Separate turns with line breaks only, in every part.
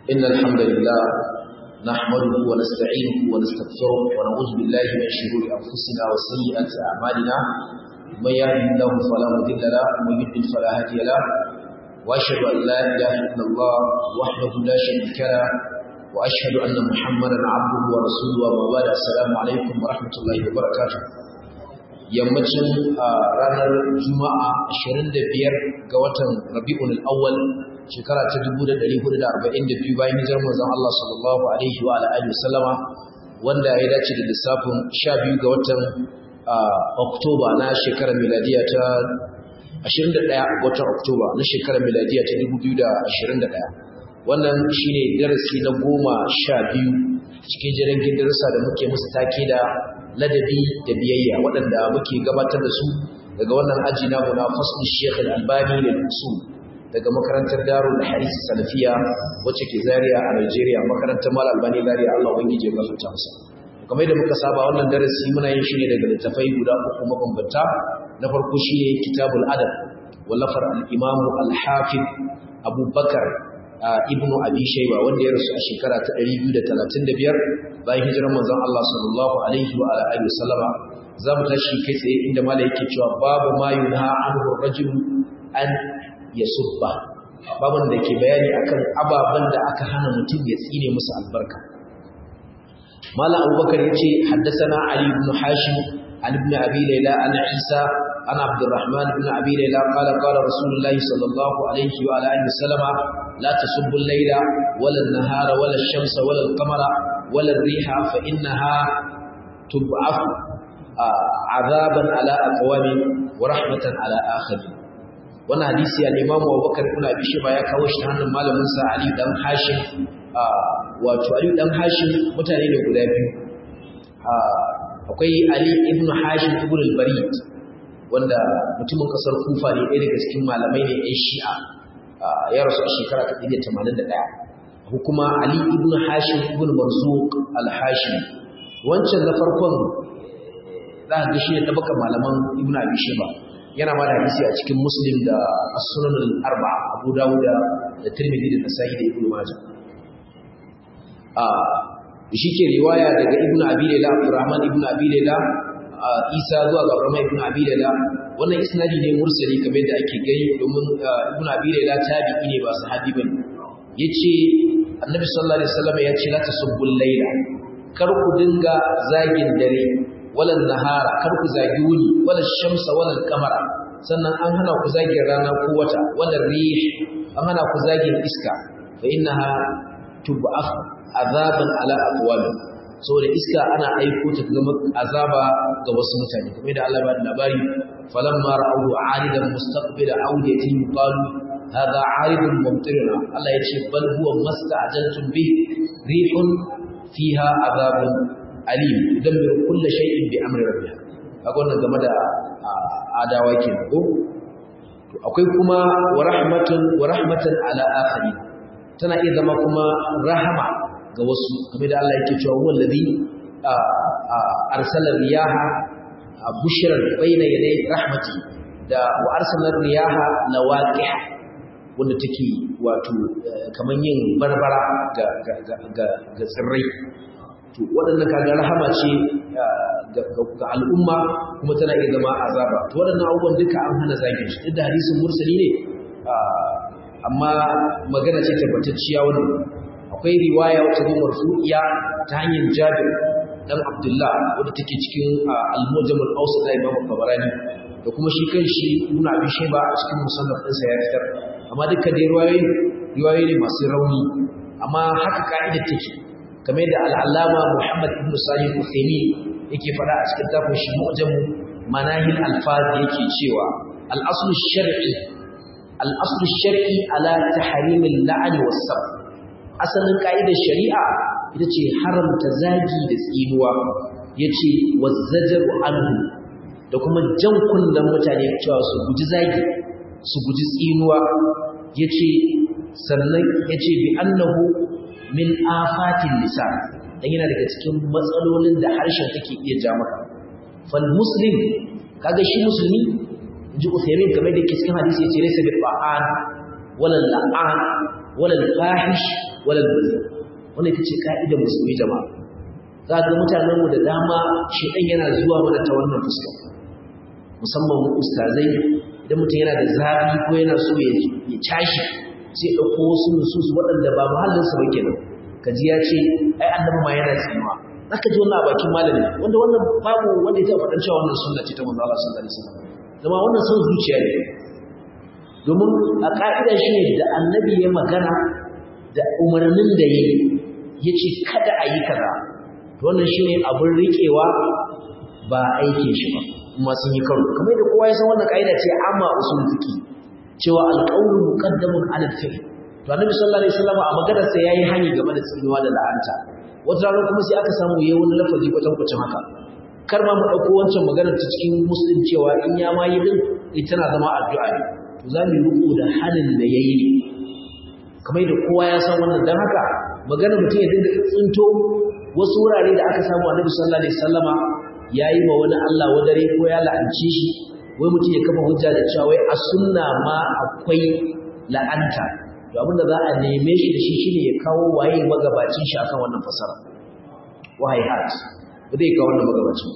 إن الحمد لله نحمده ونستعينه ونستغفره ونعوذ بالله من شرور أنفسنا وسيئات أعمالنا من يهده الله فلا مضل له ومن يضلل فلا هادي له وأشهد أن لا إله إلا الله وحده لا شريك له وأشهد أن محمدا عبده ورسوله وما بعد السلام عليكم ورحمة الله وبركاته yammacin ranar juma'a 25 ga watan rabi'ul awwal shekara ta 1442 bayan hijirar manzon Allah sallallahu alaihi wa alihi wasallama wanda ya dace da lissafin 12 ga watan Oktoba na shekarar miladiya ta 21 ga watan Oktoba na shekarar miladiya ta 2021 wannan shine darasi na goma sha biyu cikin jirgin darasa da muke musu take da ladabi da biyayya waɗanda muke gabatar da su daga wannan aji namu na fasul Sheikh Al-Albani da Usul daga makarantar Darul Hadith Salafiya wacce ke Zaria a Nigeria makarantar Mal Albani Zaria Allah ubangiji ya gafarta masa kamar da muka saba wannan darasi muna yin shi ne daga littafai guda uku mabambanta na farko shine Kitabul Adab wallafar al-Imam Al-Hafiz Abu Bakar ibnu abi shayba wanda ya rasu a shekara ta 235 bayan hijirar manzon Allah sallallahu alaihi wa alihi wasallama zamu tashi kai tsaye inda malai yake cewa babu ma yunha anhu rajul an yasubba babun da ke bayani akan ababan da aka hana mutum ya tsine musu albarka malam abubakar yace haddathana ali ibn hashim an ibn abi layla an isa عن عبد الرحمن بن أبي ليلى قال قال رسول الله صلى الله عليه وعلى آله وسلم لا تسبوا الليل ولا النهار ولا الشمس ولا القمر ولا الريح فإنها تبعث عذابا على أقوام ورحمة على آخرين wannan hadisi al-Imam Abu Bakar ibn Abi Shayba ya kawo shi hannun malamin sa Ali dan Hashim wato Ali dan Hashim mutane ne guda biyu akwai Ali ibn Hashim ibn al-Barid wanda mutumin kasar kufa ne ɗaya daga cikin malamai ne ɗan shi'a ya rasu a shekara ta ɗaya tamanin da ɗaya hukuma ali ibn hashim ibn marzuq al-hashim wancan na farkon za ka ga shi ne tabbakan malaman ibn abi sheba yana ma da hadisi a cikin muslim da as-sunan al-arba abu dawud da tirmidhi da nasa'i da ibn majah a shi ke riwaya daga ibn abi layla abdurrahman ibn abi layla Isa zuwa ga Abraham ibn Abi Layla wannan isnadi ne mursali kamar da ake gani domin ibn Abi Layla tabi'i ne ba sahabi bane yace Annabi sallallahu alaihi wasallam ya ce la tasubbul layla kar ku dinga zagin dare wala nahara kar ku zagi wuni wala shamsa wala kamara sannan an hana ku zagin rana ko wata wala rih an hana ku zagin iska fa innaha tub'af azaban ala aqwamin saboda iska ana aiko ta zama azaba ga wasu mutane kamar da Allah ba da labari falamma ra'awu 'aridan mustaqbila awdiyatin qalu hadha 'aridun mumtiruna Allah ya ce bal huwa masta'jaltum bi rihun fiha azabun alim yudammiru kull shay'in bi amri rabbih kaga wannan game da adawa kenan ko to akwai kuma wa rahmatun wa rahmatan ala akharin tana iya zama kuma rahama ga wasu kamar da Allah yake cewa huwa alladhi arsala riyaha bushran bayna yaday rahmati da wa arsala riyaha lawaqih wanda take wato kaman yin barbara ga ga ga ga tsirrai to waɗannan kaga rahama ce ga al'umma kuma tana iya zama azaba to waɗannan abubuwan duka an hana zagin shi duk da hadisin mursali ne amma magana ce tabbatacciya wannan akwai riwaya wata zo marfu'iya ta hanyar Jabir dan Abdullah wanda take cikin Al-Mujam al-Awsat da Imam Tabarani da kuma shi kanshi Ibn Abi Shayba a cikin musannaf ɗinsa ya fitar amma dukkan dai riwayoyi riwayoyi ne masu rauni amma haka ka'idar take kamar da al-Allama Muhammad ibn Salih al-Uthaymeen yake faɗa a cikin tafin shi Mujam Manahil al-Faz yake cewa al-aslu shar'i al-aslu shar'i ala tahrim al-la'n was-sab asalin ka'idar shari'a ita ce haramta zagi da tsinuwa ya ce wazzajaru anhu da kuma jan kunnen mutane cewa su guji zagi su guji tsinuwa ya ce sannan ya ce bi annahu min afatin nisa dan yana daga cikin matsalolin da harshen take iya ja maka fal muslim kaga shi musulmi ji Uthaymin kamar da ke cikin hadisi yace laysa bil ba'an wala la'an wala al-fahish wala al-bazi wannan ita ce ka'idar musulmi jama'a za ga mutanen mu da dama shedan yana zuwa mana ta wannan fuska musamman mu ustazai idan mutum yana da zafi ko yana so ya ya cashi sai dauko wasu nusus waɗanda ba muhallin sa ba kenan kaji ya ce ai annabi ma yana tsinuwa zaka ji wannan a bakin malami wanda wannan babu wanda ya taɓa faɗan cewa wannan sunna ce ta manzo Allah sallallahu alaihi wasallam zama wannan son zuciya ne domin a ka'ida shi ne da annabi ya magana da umarnin da ya yi ya ce kada a yi kaza wannan shi ne abin riƙewa ba aikin shi ba kuma sun yi karo kamar da kowa ya san wannan ka'ida ce amma usul fiqi cewa alqawlu muqaddamun ala al-fi'l to annabi sallallahu alaihi wasallam a maganar sa yayi hani game da tsinuwa da la'anta wata rana kuma sai aka samu yayi wani lafazi kwatan kwatan haka kar ma mu dauko wancan maganar ta cikin muslim cewa in ya ma yi din ita tana zama addu'a ne to za mu yi riko da halin da yayi ne kamar da kowa ya san wannan dan haka magana mutum ya dinga tsinto wasu wurare da aka samu annabi sallallahu alaihi wasallama yayi ma wani Allah wadare ko ya la'anci shi wai mutum ya kafa hujja da cewa wai a sunna ma akwai la'anta to abinda za a neme shi da shi shine ya kawo waye magabacin shi akan wannan fasara wahai hat ba zai kawo wannan magabacin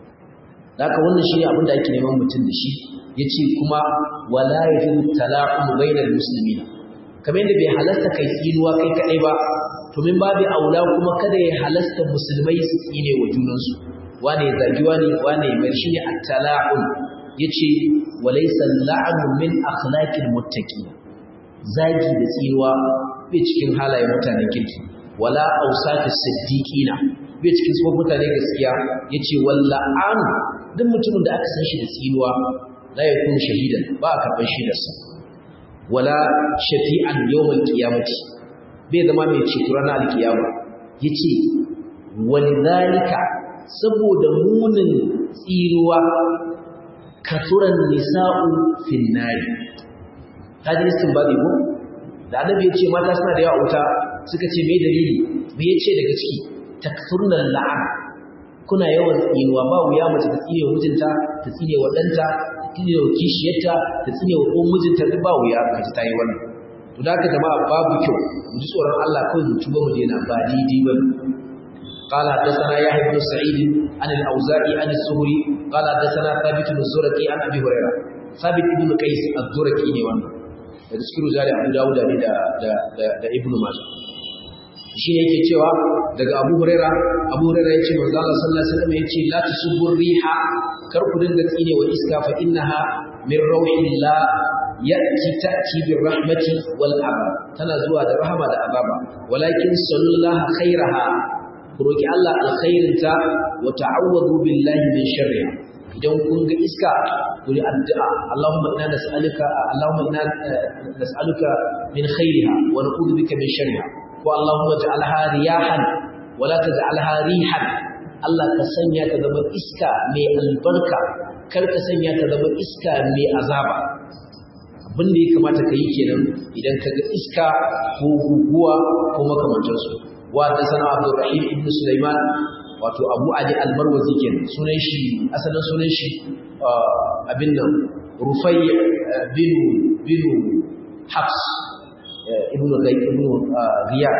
da haka wannan shine abin da ake neman mutum da shi yace kuma wala yajin talaqum bainal muslimin kamar yadda bai halasta kai tsinuwa kai kadai ba to min babu aula kuma kada ya halasta musulmai su tsine wa junansu wane ya zagi wane wane ya mai shine at-tala'un yace walaysa la'anu min akhlaqil muttaqin zagi da tsinuwa bai cikin halayen mutanen kirki wala awsafis siddiqina bai cikin sabon mutane gaskiya yace walla'anu duk mutumin da aka san shi da tsinuwa la yakun shahidan ba a karɓar shaidarsa wala shafi'an yawmal qiyamati bai zama mai ceto ranar alkiyama yace walidhalika saboda munin tsiruwa kasuran nisa'u fin nari hadi istinbadi ko da annabi yace mata suna da yawa wuta suka ce me dalili me yace daga ciki takfurnal la'an kuna yawan tsinuwa ba wuya mace ta tsine mijinta ta tsine wa danta ta tsine wa kishiyarta ta tsine wa uwan mijinta duk ba wuya kaji ta yi wannan to da haka jama'a babu kyau mu ji tsoron Allah kawai mu tuba mu daina ba daidai ba قال حدثنا يحيى بن سعيد عن الاوزاعي عن الزهري قال حدثنا ثابت بن الزرقي عن ابي هريره ثابت بن قيس الزرقي ne wannan da cikin rijali Abu Dawud ne da da da Ibn Majah shi ne yake cewa daga Abu Huraira Abu Huraira yace manzo Allah sallallahu alaihi wasallam yace la tusubbu riha kar ku dinga tsine wa iska fa innaha min rauhillah ya'ti ta'ti bir rahmati wal azab tana zuwa da rahama da azaba walakin sallallahu khairaha ku roki Allah alkhairinta wa ta'awwadu billahi min sharriha idan kun ga iska ku yi addu'a Allahumma inna nas'aluka Allahumma inna nas'aluka min khairiha wa na'udhu bika min sharriha ko Allahumma ja'alha riyahan wa la taj'alha rihan Allah ka sanya ta zama iska mai albarka kar ka sanya ta zama iska mai azaba abin da ya kamata ka yi kenan idan ka ga iska ko guguwa ko makamantansu wa da sana Abdurrahim ibn Sulaiman wato Abu Ali al-Marwazi kenan sunan shi asalin sunan shi abin nan Rufai bin bin Hafs ibn Ghay ibn Riyad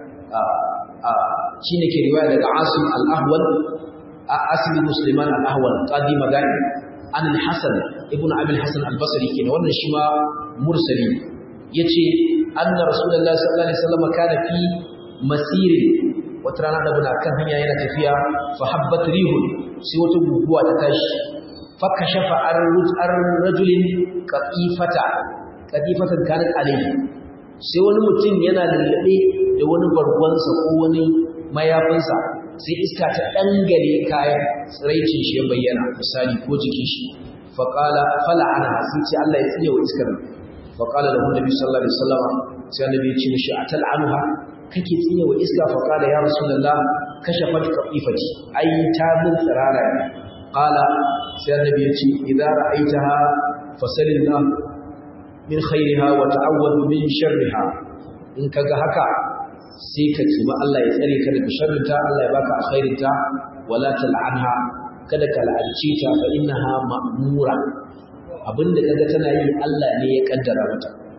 shine ke riwaya daga Asim al-Ahwal Asim ibn Sulaiman al-Ahwal qadi magani an al-Hasan ibn Abi al-Hasan al-Basri kenan wannan shi ma mursali yace anna rasulullahi sallallahu alaihi wasallam kana fi masirin wata rana da muna kan hanya yana tafiya fa habbat rihun sai wata guguwa ta tashi fa kashafa ar-rajulin qatifata qatifatan kanat alayhi sai wani mutum yana lallabe da wani bargonsa ko wani mayafinsa sai iska ta dangare kayan tsiraicin shi ya bayyana misali ko jikin shi fa qala fala'ana sai ce Allah ya tsine wa iskar fa qala lahu nabi sallallahu alaihi wasallam sai annabi ya ce mishi atal'anuha kake tsine wa iska fa qala ya rasulullah kashafat qafifati ai ta min tsirara ne qala sai annabi ya ce idza ra'aitaha fasalillah min khairiha wa ta'awwad min sharriha in kaga haka sai ka tuba Allah ya tsare ka daga sharrinta Allah ya baka alkhairinta wala tal'anha kada ka la'anci ta fa innaha ma'mura abinda kaga tana yi Allah ne ya kaddara mata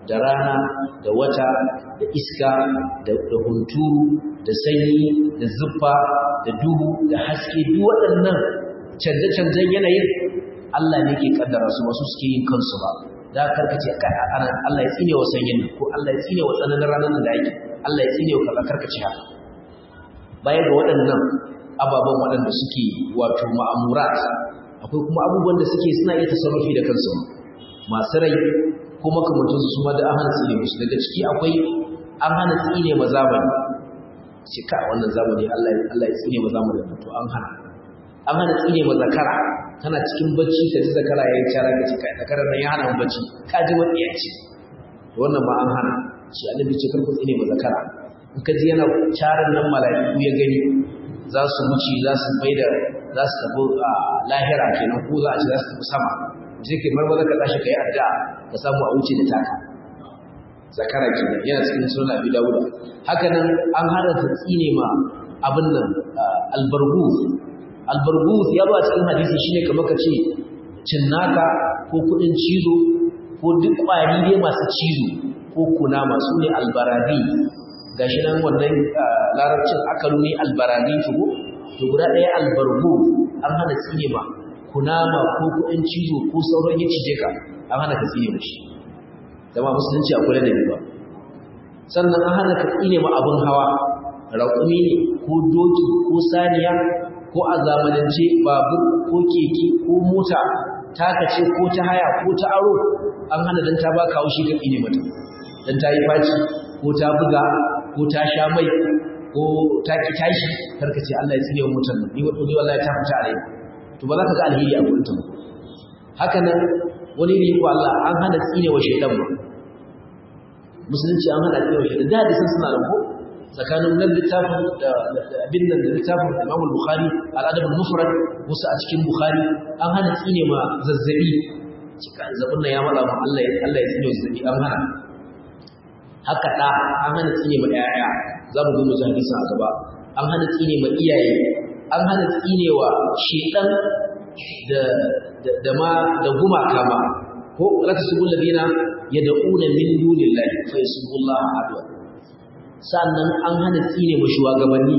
da rana da wata da iska da hunturu da sanyi da zuffa da duhu da haske duk waɗannan canje-canjen yanayin Allah ne ke kaddara su wasu suke yin kansu ba da karkace ana Allah ya tsine wa sanyin ko Allah ya tsine wa tsananin ranar da yake Allah ya tsine wa kaza karkace haka baya ga waɗannan ababen waɗanda suke wato ma'amurat akwai kuma abubuwan da suke suna iya tasarrufi da kansu masu rai ko makamantansu su ma da an hana tsine musu daga ciki akwai an hana tsine ma zamani ce ka wannan zamani Allah Allah ya tsine ma zamani to an hana an hana tsine ma zakara kana cikin bacci ka ji zakara yayin cara ka ce kai zakarar nan ya hana mu bacci ka ji wani ya ce wannan ma an hana shi annabi ce kar ku tsine ma zakara in ka ji yana caran nan mala'iku ya gani za su wuce za su bai da za su tafi a lahira kenan ko za a ce za su tafi sama sai ke marmaza ka tashi kai addu'a ka samu a wuce da taka zakara kenan yana cikin sunan abi dawud haka nan an haranta tsine ma abin nan albargu albargu ya zo a cikin hadisi shine kamar ka ce cinnaka ko kudin cizo ko duk kwari dai masu cizo ko kuna masu ne albaradi gashi nan wannan larabcin akalu ne albaradi tugo to guda ɗaya albargu an hana tsine ma kunama ko kudin cizo ko sauran ya cije ka an hana ka tsine mashi zama musulunci akwai da ba sannan an hana ka tsine ma abin hawa raƙumi ne ko doki ko saniya ko a zamanance babur ko keke ko mota taka ce ko ta haya ko ta aro an hana dan ta ba kawo shi ka tsine mata dan ta yi faci ko ta buga ko ta sha mai ko ta ki tashi karka ce Allah ya tsine wa mutan nan ni wato ni wallahi ta fita a rai to ba za ka ga alheri a gurin ta ba haka nan wani ne ko Allah an hana tsine wa shaytan ba musulunci an hana tsine wa shaytan da hadisan suna da ko tsakanin nan littafin da abin nan da littafin Imam Bukhari al-Adab al-Mufrad wasu a cikin Bukhari an hana tsine ma zazzabi cika zabbin nan ya mala mu Allah ya Allah ya tsine wa zazzabi an hana haka da an hana tsine ma yaya za mu zo mu ji hadisin a gaba an hana tsine ma iyaye an hana tsine wa shedan da da ma da gumaka ma ko la tasubul ladina yad'una min dunillahi fa yasubullaha adwa sannan an hana tsine ma shugabanni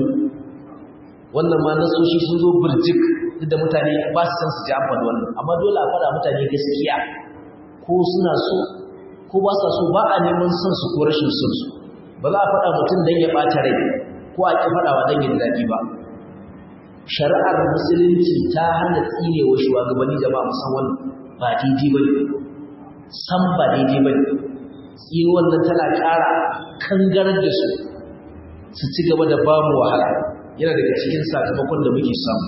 wannan ma nasoshi sun zo burjik duk da mutane ba su san su ji amfani wannan amma dole a faɗa mutane gaskiya ko suna so ko ba sa so ba a neman son su ko rashin son su ba za a faɗa mutum don ya ɓata rai ko a ƙi faɗawa don yin daɗi ba shari'ar musulunci ta hana tsine wa shugabanni jama'a musamman ba daidai ba ne san ba daidai ba ne tsine wannan tana ƙara kangarar da su su ci gaba da ba mu wahala yana daga cikin sakamakon da muke samu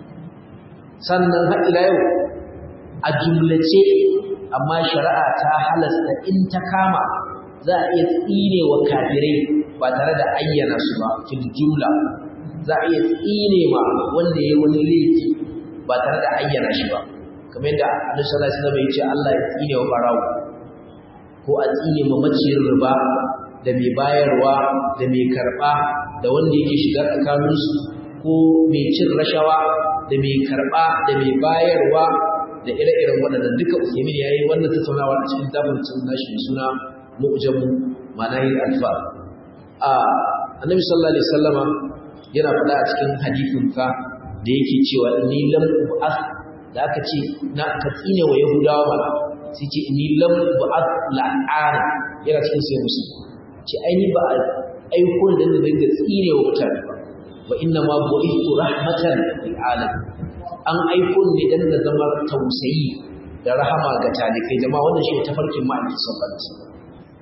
sannan har ila yau a jumlace amma shari'a ta halasta in ta kama za a iya tsine wa kafirai ba tare da ayyana su ba fil jumla za a iya tsine ma wanda ya wani laifi ba tare da ayyana shi ba kamar yadda Annabi sallallahu alaihi wasallam ya ce Allah ya tsine wa barawo ko a tsine ma maciyin riba da mai bayarwa da mai karba da wanda yake shiga tsakaninsu ko mai cin rashawa da mai karba da mai bayarwa da ire-iren waɗannan duka Usaimin ya yi wannan tattaunawa a cikin tabbacin nashi mai suna mu'jamu manahil alfa a annabi sallallahu alaihi wasallama yana faɗa a cikin hadisin ka da yake cewa inni lam bu'ath da aka ce na ka tsine wa yahudawa ba sai ce inni lam bu'ath la'ana yana cikin sai musu ce aini ba a aiko da dinga tsine wa mutane ba wa inna ma bu'ithu rahmatan lil alamin an aiko ne dan da zama tausayi da rahama ga talikai jama'a wannan shi tafarkin ma'aiki sallallahu alaihi wasallam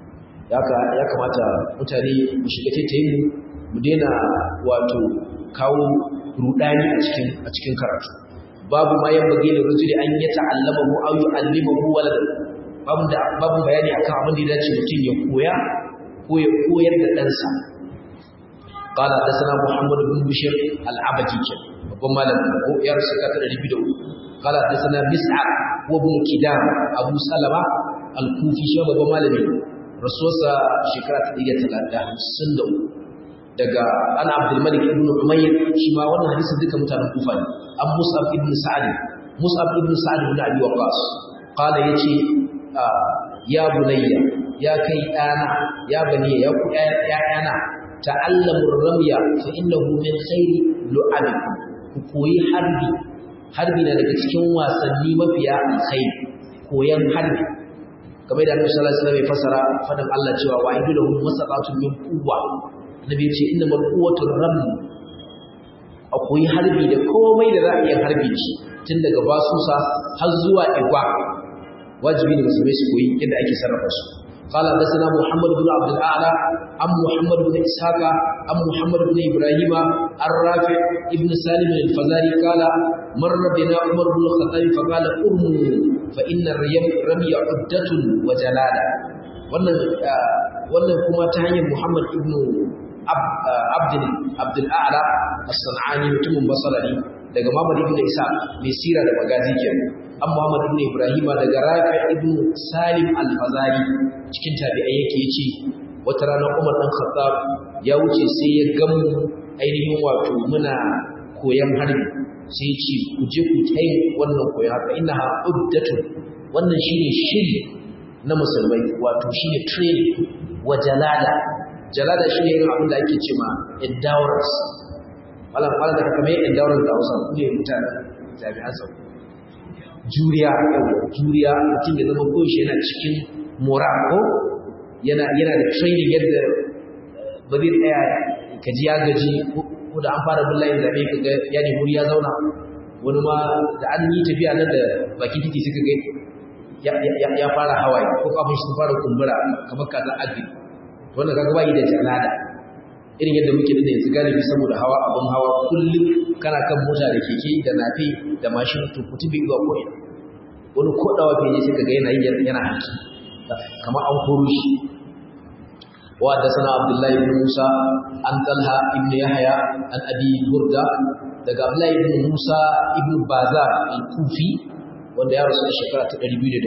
ya kamata mutane mu shiga taitayin mu mu daina wato kawo rudani a cikin a cikin karatu babu ma yan bage da rujuli an ya ta'allama mu aw yu'allima mu walad babu da babu bayani akan abin da ya dace mutum ya koya ko ya koyar da ɗansa قال حدثنا محمد بن بشير العبدي babban malamin ko ya rasu ka ta 200 qala hadathana mis'ab wa ibn kidam abu salama al-kufi shi babban malami rasuwarsa shekara ta 153 daga ana abdul malik ibn umayr shi ma wannan hadisi duka mutanen kufa ne an mus'ab ibn sa'd mus'ab ibn sa'd ibn abi waqas qala yace ya bunayya ya kai ɗana ya bani ya ku ƴaƴana ta'allamur ramya fa innahu min khairi lu'abikum ku koyi harbi harbi na daga cikin wasanni mafiya alkhairi koyan harbi kamar da Annabi sallallahu alaihi wasallam ya fasara fadan Allah cewa wa idu lahum masaqatun min quwwa Annabi ya ce innamal quwwatu ram akwai harbi da komai da za a iya harbi shi tun daga basusa har zuwa igwa wajibi ne musulmai su koyi yadda ake sarrafa su قال حدثنا محمد بن عبد الاعلى عن محمد بن اسحاق عن محمد بن ابراهيم عن رافع ابن سالم الفزاري قال مر بنا عمر بن الخطاب فقال ارموا فان الرمي عده وجلاله wannan wannan kuma ta hanyar Muhammad ibn Abdul Abdul A'la as-Sanani mutumin Basra ne daga Muhammad ibn Isa mai sira da magazi kenan an Muhammad ibn Ibrahim daga Rafi ibn Salim al-Fazari cikin tabi'ai yake yace wata rana Umar dan Khattab ya wuce sai ya gamu ainihin wato muna koyan harbi sai ce ku je ku kai wannan koyan haka innaha uddatu wannan shine shiri na musulmai wato shine training wa jalada jalada shine irin abin da ake cewa endurance wala wala da kamar endurance da Hausa ne mutane jami'an tsaro juriya juriya mutum ya zama ko shi yana cikin mora ko yana yana da training yadda ba zai tsaya ka ji ya gaji ko da an fara billahi zabe ka ga ya ne muri ya zauna wani ma da an yi tafiya nan da bakin titi suka ga ya fara hawaye ko kafin shi fara kumbura kamar kaza agri wannan kaga bai da jalada irin yadda muke da yanzu galibi saboda hawa abun hawa kullum kana kan mota da keke da nafi da mashin to kutubi zuwa ko wani kodawa fe ne suka ga yana yi yana haki kamar an koro shi wa da sana abdullahi ibn musa an talha ibn yahya an abi burda daga abdullahi ibn musa ibn bazar al-kufi wanda ya rasu a shekara ta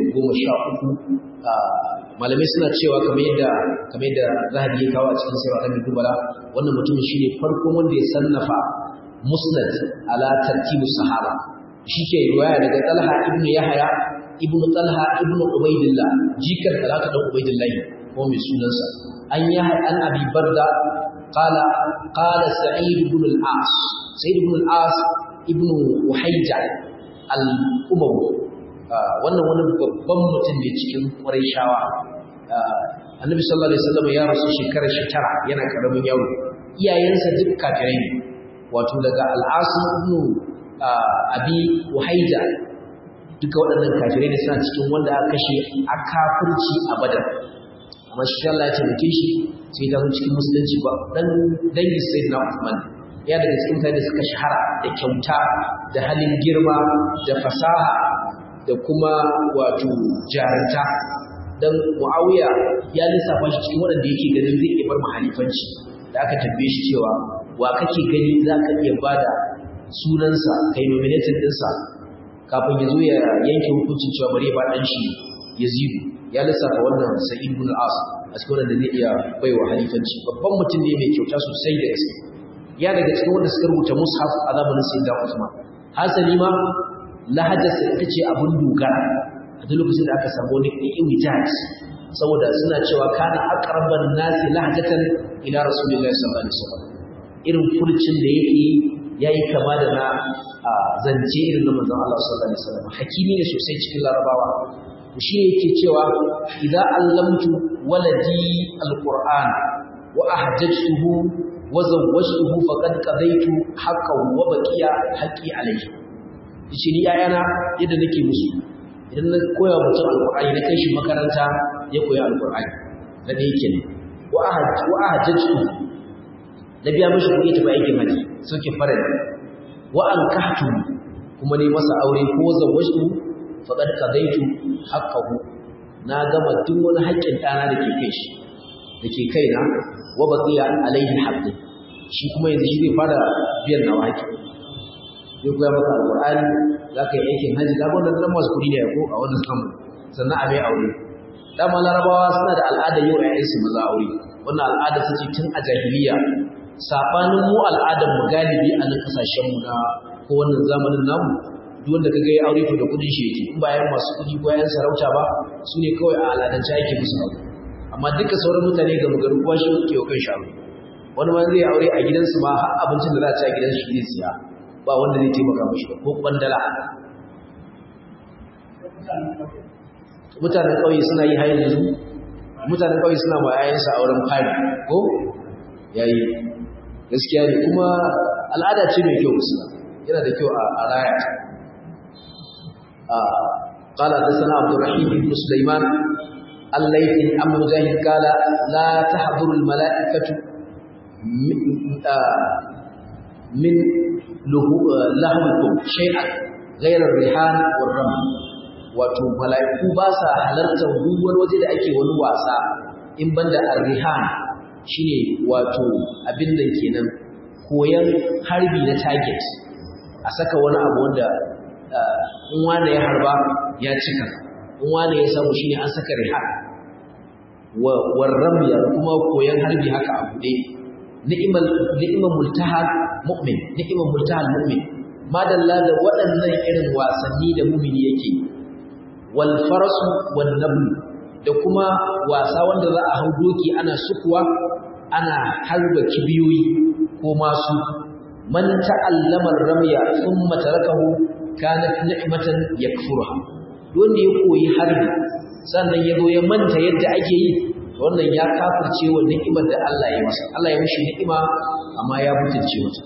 213 malamai suna cewa kamar yadda kamar yadda zahabi ya kawo a cikin sayar alamin dubala wannan mutumin shine farkon wanda ya sannafa musnad ala tartibu sahaba shi ke riwaya daga talha ibn yahya ibn talha ibn ubaidillah jikan talha dan ubaidillah ko mai sunansa an yahya an abi barda qala qala sa'id ibn al-as sa'id ibn al-as ibn uhayja al-umawi wannan wani babban mutum ne cikin shawa. annabi sallallahu alaihi wasallam ya rasu shekarar shi tara yana karamin yaro iyayensa duk kafirai ne wato daga al'asim ibn abi uhaida duka waɗannan kafirai ne suna cikin wanda aka kashe a kafirci a badar amma shi Allah ya taimake shi sai ta cikin musulunci ba dan dangi sayyidina Uthman ya daga cikin mutane da suka shahara da kyauta da halin girma da fasaha da kuma wato jaranta dan Muawiya ya lissafa shi cikin waɗanda yake ganin zai iya bar mahalifanci da aka tambaye shi cewa wa kake gani za ka iya bada sunansa kai nominatin ɗinsa kafin ya zo ya yanke hukuncin cewa bari ya ba ɗan shi Yazidu ya lissafa wannan Sa'id ibn al-As a cikin wanda zai iya baiwa halifanci babban mutum ne mai kyauta sosai da gaske ya daga cikin wanda suka rubuta mushaf a zamanin Sayyidina Usman hasali ma lahajarsa ita ce abin dogara a duk lokacin da aka samu wani iwijaj saboda suna cewa kana aqraban nasi lahjatan ila rasulillahi sallallahu alaihi wasallam irin furcin da yake yayi kama da na zance irin na manzon Allah sallallahu alaihi wasallam hakimi ne sosai cikin larabawa shi ne yake cewa idza allamtu waladi alquran wa ahjajtuhu wa zawwajtuhu faqad qadaytu haqqan wa baqiya haqqi alayhi yace ni yayana yadda nake musu idan na koya mutum alqur'ani na kai shi makaranta ya koyi alqur'ani da dai yake ne wa ahaj wa ahajjatu da biya mishi kuɗi ta aikin haji soke farali wa ankahtu kuma ne masa aure ko zawwajtu faqad qadaitu haqqahu na gama duk wani haƙƙin ɗana da ke kai shi da ke kaina wa baqiya alaihi haqqi shi kuma yanzu shi zai fara biyan nawa haƙƙi zai koya maka alƙur'ani za ka yi aikin hajji ga wannan nan masu kuɗi ne ko a wannan samu sannan a mai aure dama larabawa suna da al'adar yau ƴaƴansu maza aure wannan al'ada ta ce tun a jahiliya saɓanin mu al'adar mu galibi a nan ƙasashen mu na ko wannan zamanin namu duk wanda kaga ya aure to da kuɗin shi yake in bayan masu kuɗi ko yan sarauta ba su ne kawai a al'adance ake musu aure amma duka sauran mutane ga magaru kowa shi ke wa kan sharu wani ma zai aure a gidansu ma har abincin da za a ci a gidansu shi zai siya ba wanda zai taimaka mashi ba ko kwandala mutanen ƙauye suna yi hayan yanzu mutanen ƙauye suna ma yayansu auren fari ko yayi gaskiya ne kuma al'ada ce mai kyau musu yana da kyau a raya قال حدثنا عبد الرحيم بن سليمان الليث عن مجاهد قال لا تحضر الملائكة من لهوكم شيئا غير الريحان والرمل wato mala'iku ba sa halartar duwar waje da ake wani wasa in banda arrihan shine wato abin da kenan koyan harbi na target a saka wani abu wanda in wanda ya harba ya cika in wanda ya samu shine an saka rihan wa warramya kuma koyan harbi haka a bude ni'mal ni'mal multahal mu'min ni'mal multahal mu'min madalla da waɗannan irin wasanni da mu'mini yake wal farasu wan nabl da kuma wasa wanda za a hau doki ana sukuwa ana harba kibiyoyi ko masu man ta'allama ar-ramya thumma tarakahu kanat ni'matan yakfuruha wanda ya koyi harbi sannan ya zo ya manta yadda ake yi wannan ya kafirce wa ni'imar da Allah ya masa Allah ya mishi ni'ima amma ya mutunce mata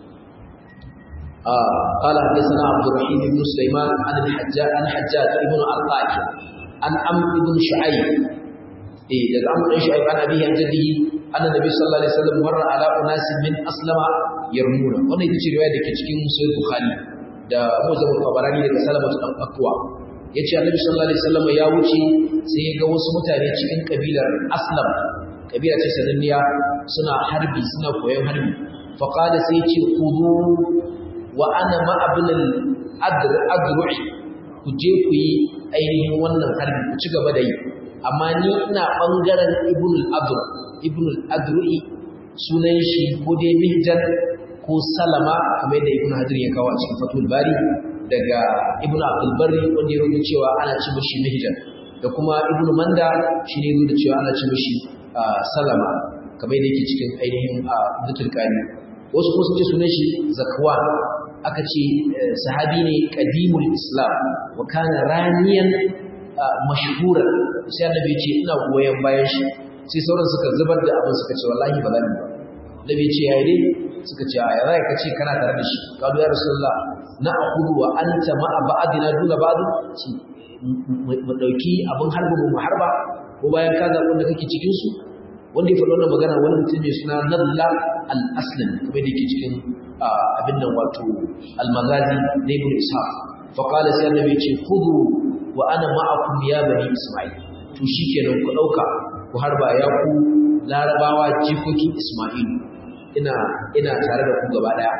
قال حدثنا عبد الرحيم بن سليمان عن الحجاج عن حجاج ابن عطاء عن عمرو بن شعيب إيه ده عمرو بن شعيب عن أبيه عن جده أن النبي صلى الله عليه وسلم مر على أناس من أسلم يرمون wannan ita ce riwaya da ke cikin Sahih Bukhari da Muslim Tabarani daga Salamatu dan Akwa yace Annabi sallallahu alaihi wasallam ya wuce sai ya ga wasu mutane cikin kabilar Aslam kabila ce sananniya suna harbi suna koyon harbi fa qala sai ya ce khudu wa ana ma abnal adr adru'i ku je ku yi ainihin wannan harbi ku ci gaba da yi amma ni ina bangaren ibn al-adr ibn al-adru'i sunan shi ko dai mihjan ko salama kamar yadda ibn hadir ya kawo a cikin fatul bari daga ibn abdul barri wanda ya rubuta cewa ana ci mishi mihjan da kuma ibn manda shi ne rubuta cewa ana ci mishi salama kamar yadda yake cikin ainihin zutul kani wasu kuma sun ce sunan shi zakwan aka ce sahabi ne qadimul islam wa kana raniyan mashhura sai annabi ce ina goyen bayan shi sai sauran suka zubar da abin suka ce wallahi ba zan ba nabi ce yayi dai suka ce ya zai ka ce kana tare da shi kalu ya rasulullah na aqulu wa anta ma ba'dina duna ba'd ci mu dauki abin harba mu harba ko bayan ka zaɓi wanda kake cikin su wanda ya faɗi wannan magana wani mutum mai suna Nadla al-Aslam kamar da yake cikin abin nan wato al-Maghazi na Ibn Ishaq fa qala sai annabi ce khudhu wa ana ma'akum ya bani Isma'il to shikenan ku dauka ku harba ya ku larabawa jikokin Isma'il ina ina tare da ku gaba daya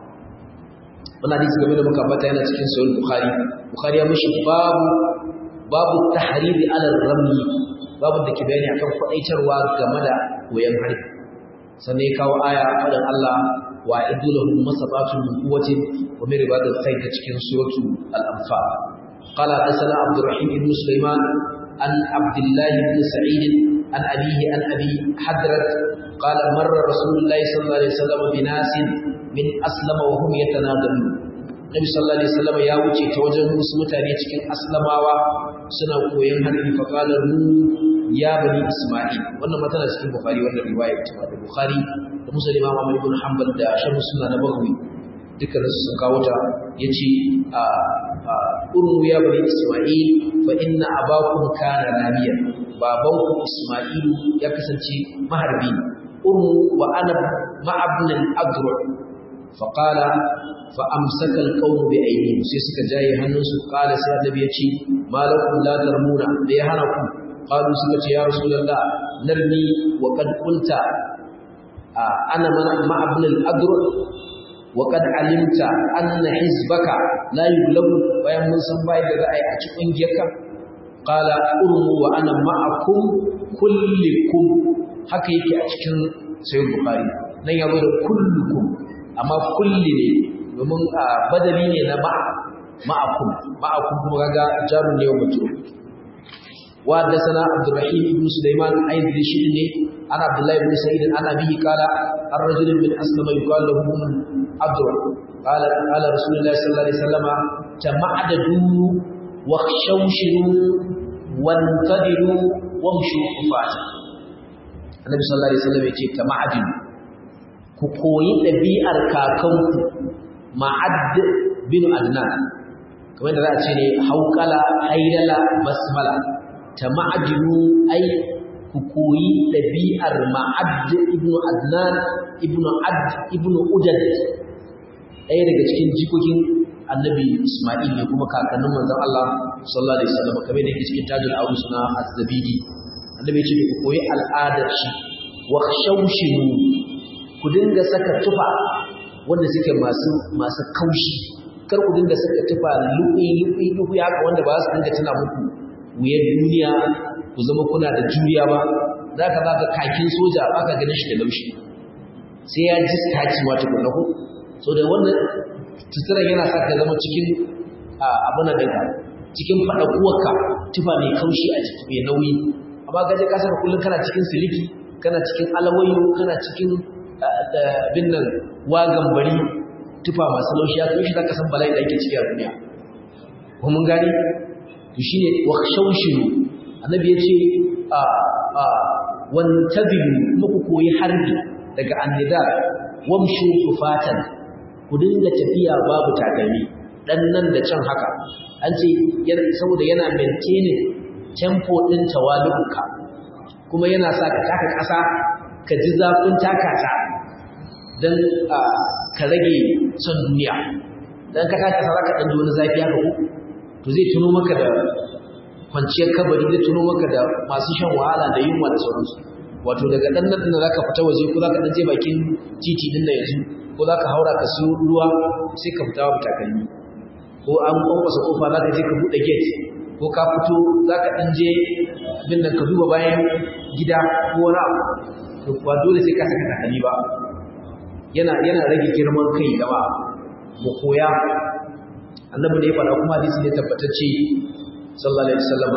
wannan hadisi game da muka ambata yana cikin sahih Bukhari Bukhari ya mishi babu babu tahriri ala ramli babu da ke bayani akan kwadaitarwa game da koyon harbi sannan ya kawo aya faɗin Allah wa iddu lahum masabatun min quwwatin wa min ribatil khayr ta cikin suratu al-anfal qala hadathana abdurrahim ibn sulaiman an abdullah ibn sa'id an abihi an abi hadrat qala marra rasulullahi sallallahu alaihi wasallam binasin min aslama wa hum yatanadalun Nabi sallallahu alaihi wasallam ya wuce ta wajen wasu mutane cikin aslamawa suna koyon harbi fa qala ya bani Isma'il wannan matana cikin Bukhari wannan riwaya ta da Bukhari da Muslim Imam Ahmad ibn Hanbal da Shamu Sunna na Baghawi dukkan su sun kawo ta yace a urmu ya bani Isma'il fa inna abakum kana ramiyan babanku Isma'il ya kasance maharbi urmu wa ana ma'abn al-adru fa qala fa amsaka al-qawm bi aydihim sai suka jaye hannunsu qala sai annabi ya ce malakum la tarmuna da ya hana ku قالوا سمت يا رسول الله نرمي وقد قلت أنا مع ابن الأدر وقد علمت أن حزبك لا يغلب bayan mun san bai da ra'ayi a cikin giyarka qala urmu wa ana ma'akum kullikum haka yake a cikin sahih bukhari nan ya da kullukum amma kulli ne domin badali ne na ma'a ma'akum ma'akum kuma kaga jarun ne wa mutum وحدثنا عبد الرحيم بن سليمان أيض الشدني عن عبد الله بن سعيد عن أبيه قال الرجل من أسلم يقال له عبد قال قال رسول الله صلى الله عليه وسلم تمعددوا واخشوشروا وانتظروا وامشوا خفاتا النبي صلى الله عليه وسلم يقول تمعددوا ku koyi ɗabi'ar kakanku ma'ad bin adnan kamar da za a ce ne haukala haidala basmala ta ma'adinu ai ku koyi ɗabi'ar ma'ad ibn adnan ibn ad ibn udad ɗaya daga cikin jikokin annabi isma'il ne kuma kakannin manzon Allah sallallahu alaihi wasallam kamar da yake cikin tajul arus na az-zabidi annabi ya ce ku koyi al'adar shi wa khawshinu ku dinga saka tufa wanda suke masu masu kaushi kar ku dinga saka tufa lubi lubi lubi haka wanda ba su dinga tana muku wuyar duniya ku zama kuna da juriya ba zaka zaka kakin soja baka ganin shi da laushi sai ya ji staci ma tukun ku so da wannan tutura yana sa ka zama cikin abin da ka cikin fada kuwarka tufa mai kaushi a jiki mai nauyi amma gaje kasar kullum kana cikin siliki kana cikin alawayo kana cikin bin nan wagan bari tufa masu laushi ya kai shi zaka san bala'i da ake ciki a duniya ko mun gani to shine wa shawshiru annabi yace a a wantabilu kuma ku koyi harbi daga annida wamshu kufatan ku dinga tafiya babu takalmi dan nan da can haka an ce saboda yana maintaining tempo din tawaluka kuma yana sa ka taka ƙasa ka ji zafin takata don ka rage son duniya don ka taka ƙasa za ka ɗanji wani zafi haka ku to zai tuno maka da kwanciyar kabari zai tuno maka da masu shan wahala da yunwa da sauransu wato daga ɗan nan da za ka fita waje ko za ka ɗan je bakin titi ɗin da yanzu ko za ka haura ka siyo ruwa sai ka fita babu takalmi ko an kwankwasa kofa za ka je ka buɗe gate ko ka fito za ka ɗan je bin nan ka duba bayan gida ko wani abu to ba dole sai ka saka takalmi ba yana yana rage girman kai gaba mu koya annabi ne ya faɗa kuma hadisi ne tabbatacce sallallahu alaihi wasallam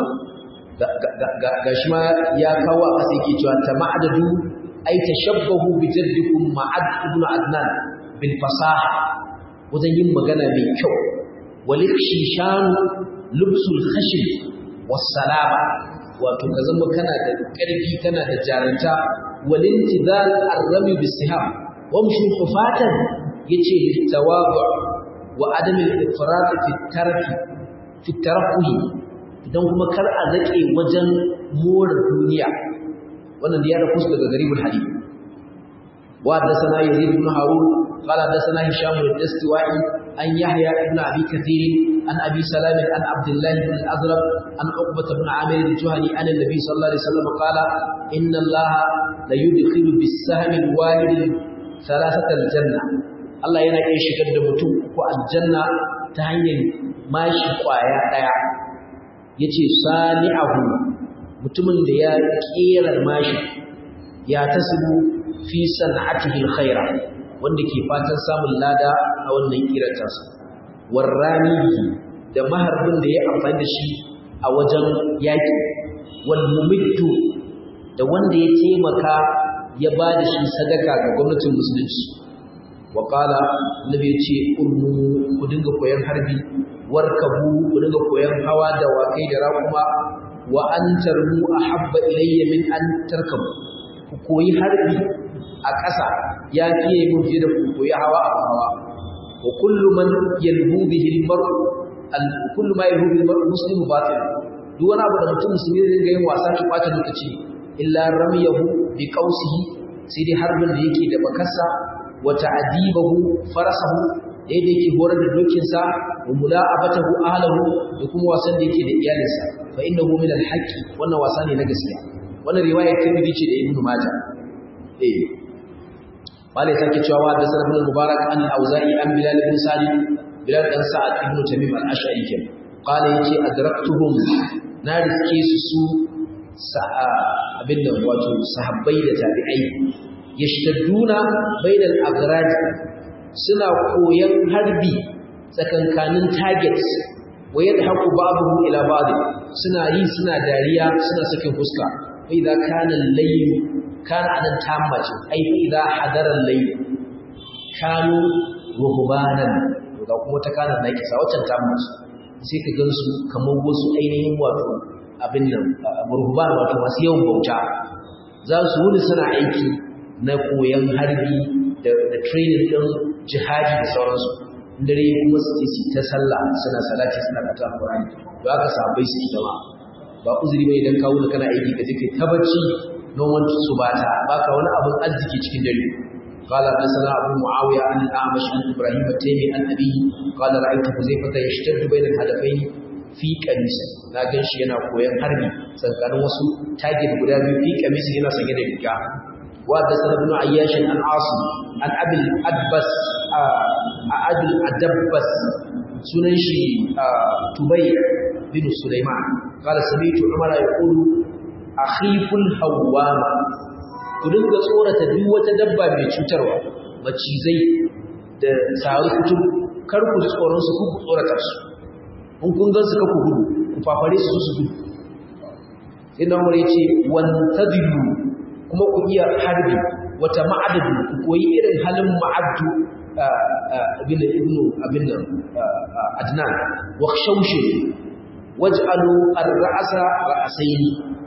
ga shi ma ya kawo a ƙasa yake cewa tama'adadu ay tashabbahu bi jaddikum ma'ad ibn adnan bil fasaha wajen yin magana mai kyau walikshishan lubsul khashib was salama wato ka zama kana da ƙarfi kana da jaranta walintidal arrami bisiham wamshu khufatan yace litawadu wa adam al-ifrat fi tarfi fi tarafuhi idan kuma kar a zake wajen more duniya wannan da ya da kusa daga garibul hadith wa hadathana yazid ibn harun qala hadathana hisham al-dastiwai an yahya ibn abi kathir an abi salam an abdullah ibn al-azraq an uqbah ibn amir al-juhani an an-nabi sallallahu alaihi wasallam qala inna allaha la yudkhilu bis-sahmi al-wahid thalathata al-janna Allah yana iya shigar da mutum ko aljanna ta hanyar mashi kwaya daya yace sani'ahu mutumin da ya kera mashi ya tasibu fi san'atihi alkhaira wanda ke fatan samun lada a wannan kirata su warranihi da maharbin da ya amfani da shi a wajen yaki wal mumiddu da wanda ya taimaka ya ba da shi sadaka ga gwamnatin musulunci wa qala nabi ya ce urmu ku dinga koyan harbi warkabu ku dinga koyan hawa da wakai da raƙuma wa an tarmu ahabba ilayya min an tarkabu ku koyi harbi a ƙasa ya fiye mun fiye da ku koyi hawa a hawa wa kullu man yalhu bihi al-mar'u al kullu ma yalhu bihi al-mar'u muslimu batil duk wani abu da mutum musulmi zai ga yin wasa ki kwata lokaci illa ramiyahu bi qausihi sai dai harbin da yake da bakarsa wa ta'dibahu farasahu da yadda yake horar da dokinsa wa mula'abatahu ahlahu da kuma wasan da yake da iyalinsa fa innahu min al-haqqi wannan wasa ne na gaskiya wannan riwaya Tirmidhi ce da Ibn Majah eh malai sake cewa da sanad ibn Mubarak an al-Auza'i an Bilal ibn Sa'id Bilal dan Sa'ad ibn Tamim al-Ash'ari kin qala yace adraktuhum na riske su su abin da wato sahabbai da tabi'ai yashtadduna bainal agrad suna koyan harbi tsakankanin targets wa yadhaku ba'dhum ila ba'd suna yi suna dariya suna sakin fuska fa idza kana al-layl kana anan tammace ai fa idza hadara al-layl kanu ruhbanan ga kuma ta kana na kisa waccan tammace sai ka gansu kamar wasu ainihin wato abin nan ruhban wato masu yawan bauta za su wuni suna aiki na koyon harbi da training din jihadi da sauransu dare kuma su ce ta sallah suna salati suna kata Qur'ani to aka sabai su dama ba uzuri bai idan kawo kana aiki ka je kai tabbaci don wani su bata baka wani abin arziki cikin dare قال حدثنا ابو معاويه عن الاعمش عن ابراهيم التيمي عن ابيه قال رايت حذيفه يشتد بين الهدفين في قميص na ganshi yana koyan harbi tsakanin wasu target guda biyu fi kamis yana sanye da riga wa da sanadun ayyash an asim an abil adbas adil adabbas sunan shi tubay bin sulaiman qala sami'tu umara yaqulu akhiful hawama ku dinga tsorata duk wata dabba mai cutarwa macizai da saru kutum kar ku tsoron su ku tsorata su in kun gan su ka ku gudu ku fafare su su gudu sai na umar yace wantadibu kuma ku iya harbi wata ma'adadu ku koyi irin halin ma'addu abin da ibnu abin nan adnan wa khshawshi waj'alu ar-ra'sa ra'sayn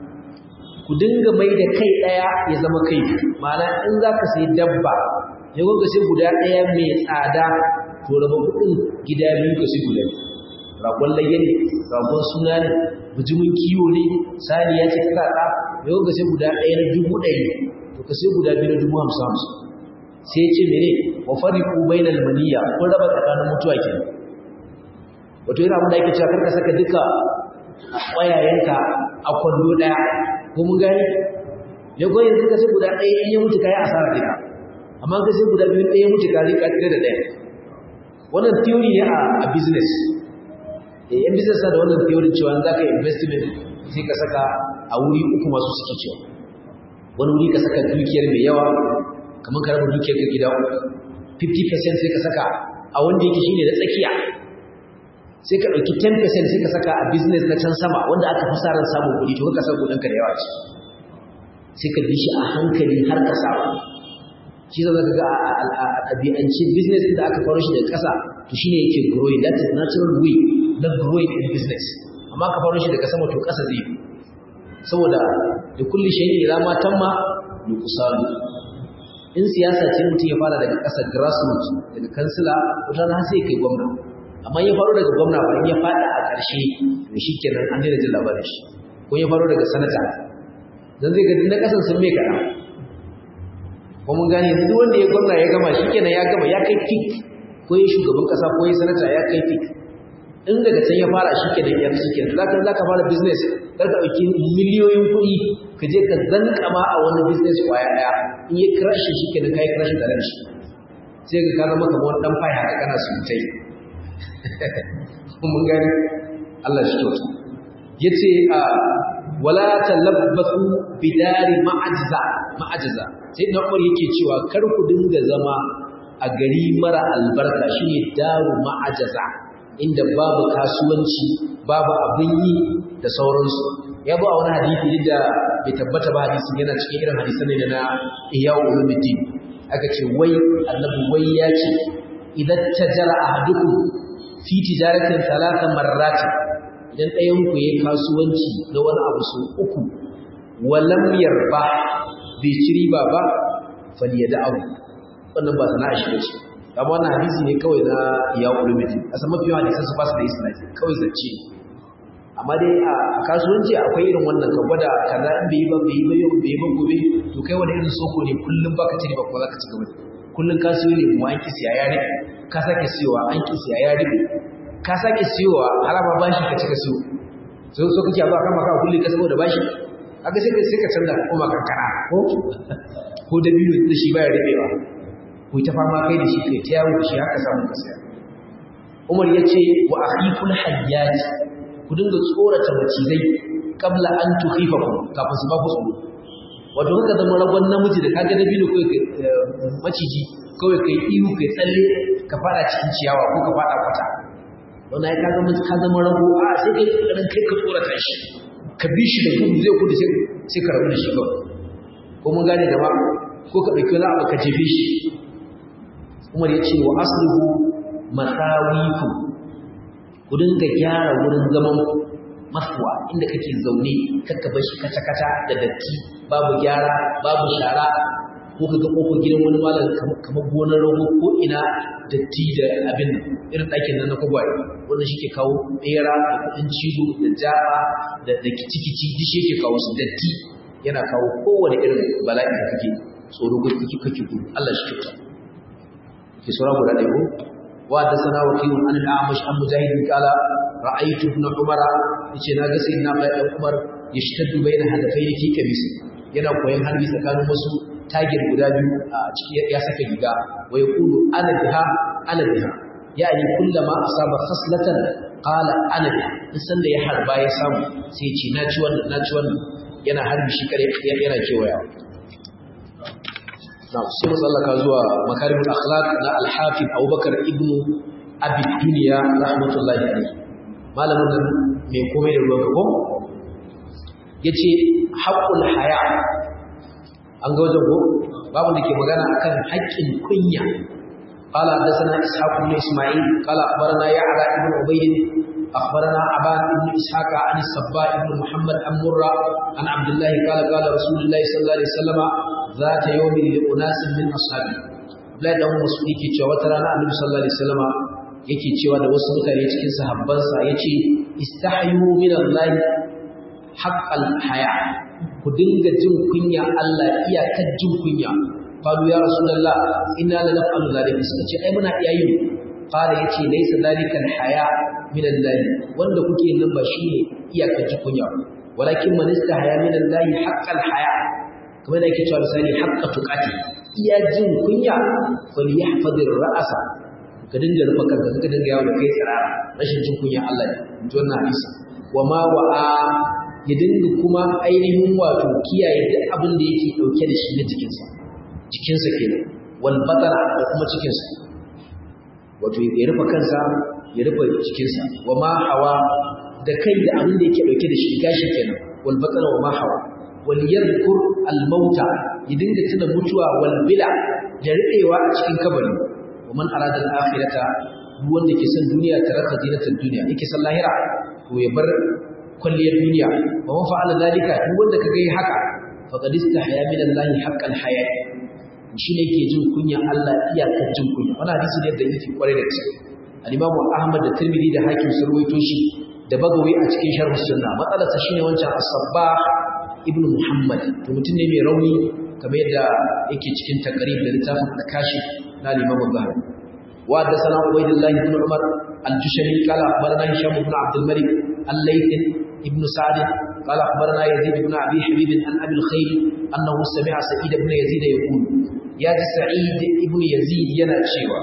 ku dinga mai da kai daya ya zama kai ma'ana in zaka sai dabba ya gonga sai guda daya mai tsada to raba kudin gida biyu ka sai guda ragon layya ne ragon suna ne bijimin kiwo ne saniya ce ta tsada ya gonga sai guda daya na dubu ɗari to ka sai guda biyu na dubu hamsin hamsin sai ya ce mene wa fariqu bainal maniya kun raba tsakanin mutuwa kenan wato yana abin da yake cewa karka saka duka ƙwayayenka a kwallo ɗaya ko mun gani ne ko yanzu ka sai guda ɗaya in ya mutu kayi asara duka amma ka sai guda biyu ɗaya mutu ka rika tare da ɗaya wannan theory ne a business eh yan business da wannan theory cewa za ka investment sai ka saka a wuri uku masu suke cewa wani wuri ka saka dukiyar mai yawa kamar ka raba dukiyar ka gida uku 50% sai ka saka a wanda yake shine da tsakiya sai ka ɗauki 10% sai ka saka a business na can sama wanda aka fi sa ran samun kuɗi to ka saka kuɗinka da yawa ce sai ka bi shi a hankali har ka samu shi zama ka ga a ɗabi'ance business da aka faro shi daga ƙasa to shine yake growing that is natural way na growing in business amma ka faro shi daga sama to ƙasa zai saboda da kulli shayin ila ma tamma nuqsanu in siyasa ce mutum ya fara daga ƙasa grassroots daga kansila wata na sai kai gwamna amma ya faro daga gwamna ba ya fada a ƙarshe to shikenan an daina jin labarin shi ko ya faro daga sanata dan zai ga na kasan sun mai kana ko mun gane yanzu duk wanda ya gwamna ya gama shikenan ya gama ya kai peak ko ya shugaban kasa ko ya sanata ya kai peak in daga can ya fara shikenan ya shikenan zaka zaka fara business kar ka dauki miliyoyin kuɗi ka je ka zankama a wani business kwaya daya in ya crash shikenan kai crash da ran shi sai ka zama kamar wani dan fai haka kana sutai mun gani Allah shi kyauta yace a wala talabbasu bidari ma'ajza ma'ajza sai da Umar yake cewa kar ku dinga zama a gari mara albarka shine daru ma'ajza inda babu kasuwanci babu abin yi da sauransu ya zo a wani hadisi da bai tabbata ba hadisin yana cikin irin hadisan ne na Iyawu Ulumuddin aka ce wai annabi wai ya ce idan tajara ahadukum fi tijaratin talata marrati idan ɗayan ku yayi kasuwanci na wani abu su uku walam yarba bai ci riba ba falyada'u wannan ba sana'a shi bace amma wannan hadisi ne kawai na ya ulumati asan mafi yawan hadisan su ba su da isnadi kawai zance amma dai a kasuwanci akwai irin wannan ka gwada kaza in bai yi ba bai yi ba yau bai yi ba gobe to kai wani irin soko ne kullum baka ci riba ko zaka ci gaba kullum ka siyo ne mu an ki siya ya rike ka sake siyowa an ki siya ya rike ka sake siyowa harama bashi ka cika siyo sai so kake ba kama ka kullum ka saboda bashi kaga sai sai ka canza kuma kankara ko ko da biyu da shi baya ribewa ku ta fama kai da shi kai ta yawo da shi haka samu ka saya Umar ya ce wa akhiful hayyat ku dinga tsorata macizai kabla an tukhifa ku kafin su ba ku tsoro wato haka zama ragon namiji da kaga dabino kai maciji kawai kai ihu kai tsalle ka fada cikin ciyawa ko ka fada kwata wannan ya kaga ka zama rago a sai kai kokarin kai ka tsorata shi ka bi shi da gudu zai gudu sai sai ka rabu da shi kawai ko mun gane da ba ko ka dauki wani abu ka jefe shi Umar ya ce wa aslihu masawiku ku dinga gyara wurin zaman masuwa inda kake zaune kakka bar shi kata-kata da datti babu gyara babu shara ko ka ga kofar gidan wani malam kamar gonar rago ko ina datti da abin irin ɗakin nan na kwagwaye wanda shi ke kawo ɓera da kuɗin cizo da jaba da kici-kici duk shi ke kawo su datti yana kawo kowane irin bala'i da kake tsoro ko kake kake gudu Allah shi kyauta ke sura guda ɗaya ko wa da sana wakilun an al'amash an mujahidin kala ra'aytu ibn umara yace na ga sayyidina Abdullahi dan Umar yashtaddu bayna hadafaini fi kamisi yana koyan harbi tsakanin wasu tagir guda biyu a cikin ya saka riga wa yaqulu ana biha ana biha yani kullama asaba khaslatan qala ana biha in san da ya harba ya samu sai ce na ci wannan na ci wannan yana harbi shi kare yana kewaya na sai musallaka zuwa makarimul akhlaq na al-hafiz Abubakar ibn Abi Dunya rahmatullahi alayhi malamin nan mai komai da ruwan gabo yace haqqul haya an ga wajen ko babu da ke magana akan haƙƙin kunya قال حدثنا اسحاق بن اسماعيل قال اخبرنا يعلى بن عبيد اخبرنا ابان بن اسحاق عن الصباء بن محمد عن مره عن عبد الله قال قال رسول الله صلى الله عليه وسلم ذات يوم لاناس من اصحابه لا da مسعود yake cewa wata rana annabi sallallahu alaihi wasallam yake cewa da wasu mutane cikin sahabbansa yace istahyu min Allah haqqal haya ku dinga jin kunya Allah iyakar jin kunya qalu ya rasulullah inna la naf'alu dhalika suka ce ai muna iya yin qala yace laysa dhalika haya min Allah wanda kuke nan ba shine iyakar jin kunya walakin man istahya min Allah haqqal haya kamar da yake cewa misali haqqa tuqati iya jin kunya falyahfadir ra'asa ka dinga rufa kanka ka dinga yawo da kai tsara rashin jin kunya Allah ne in ji wannan hadisi wa ma wa'a ya dinga kuma ainihin wato kiyaye duk abin da yake dauke da shi na jikinsa jikinsa kenan wal batara da kuma cikinsa wato ya rufe kansa ya rufe jikinsa wa ma hawa da kai da abin da yake dauke da shi gashi kenan wal batara wa ma hawa wal yadhkur al mauta ya dinga tuna mutuwa wal bila da riɗewa a cikin kabari wa man arada al akhirata duk wanda ke son duniya taraka zinatul duniya yake son lahira to ya bar kwalliyar duniya wa man fa'ala dalika duk wanda kaga yi haka faqad istahya min Allah haqqal haya shi ne yake jin kunya Allah iyakar jin kunya wannan hadisi ne da yake kware da gaske al-Imam Ahmad da Tirmidhi da Hakim sun rawaito shi da Bagawi a cikin Sharh Sunna matsalar sa shine wancan As-Sabbah ibn Muhammad to mutum ne mai rauni kamar yadda yake cikin takarib da littafin al-Kashif na al-Imam Zahabi wa da sana Ubaydullah ibn Umar al-Jushani qala akhbarana Hisham ibn Abd al-Malik الليث ابن سعد قال أخبرنا يزيد بن أبي حبيب عن أبي الخير أنه سمع سعيد بن يزيد يقول يا سعيد ابن يزيد ينا شيوا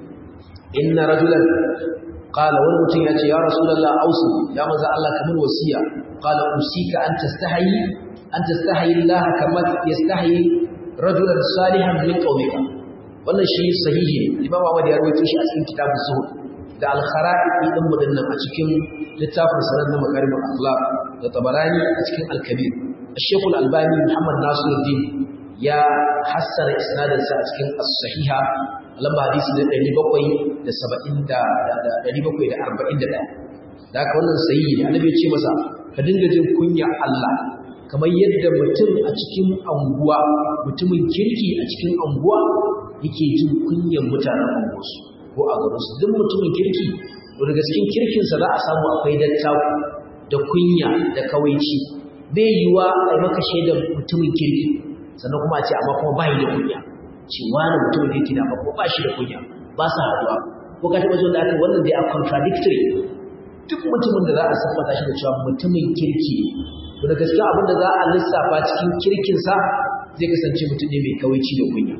إن رجلا قال والمتين يا رسول الله أوصي يا مزا الله كمن وصية قال أوصيك أن تستحي أن تستحي الله كما يستحي رجلا صالحا من قومك wannan shi sahihi ne Imam Ahmad ya rawaito shi a cikin kitabun Zuhud da al-khara'i din mu dinnan a cikin littafin sanar na makarimul akhlaq da tabarani a cikin al-kabir Sheikh al-Albani Muhammad Nasiruddin ya hassara isnadin sa a cikin as-sahiha lamba hadisi na 770 da 741 da haka wannan sahihi ne annabi ya ce masa ka dinga jin kunya Allah kamar yadda mutum a cikin anguwa mutumin kirki a cikin anguwa yake jin kunyan mutanen anguwarsu ko a garinsu duk mutumin kirki to daga cikin kirkinsa za a samu akwai dattaku da kunya da kawaici bai yiwa a yi maka shaidar mutumin kirki sannan kuma a ce amma kuma ba da kunya ce wani mutumin kirki na ba ko ba shi da kunya ba sa haduwa ko ka taɓa zo da aka wannan dai a contradictory duk mutumin da za a siffata shi da cewa mutumin kirki to da gaskiya abin da za a lissafa cikin kirkinsa zai kasance mutum ne mai kawaici da kunya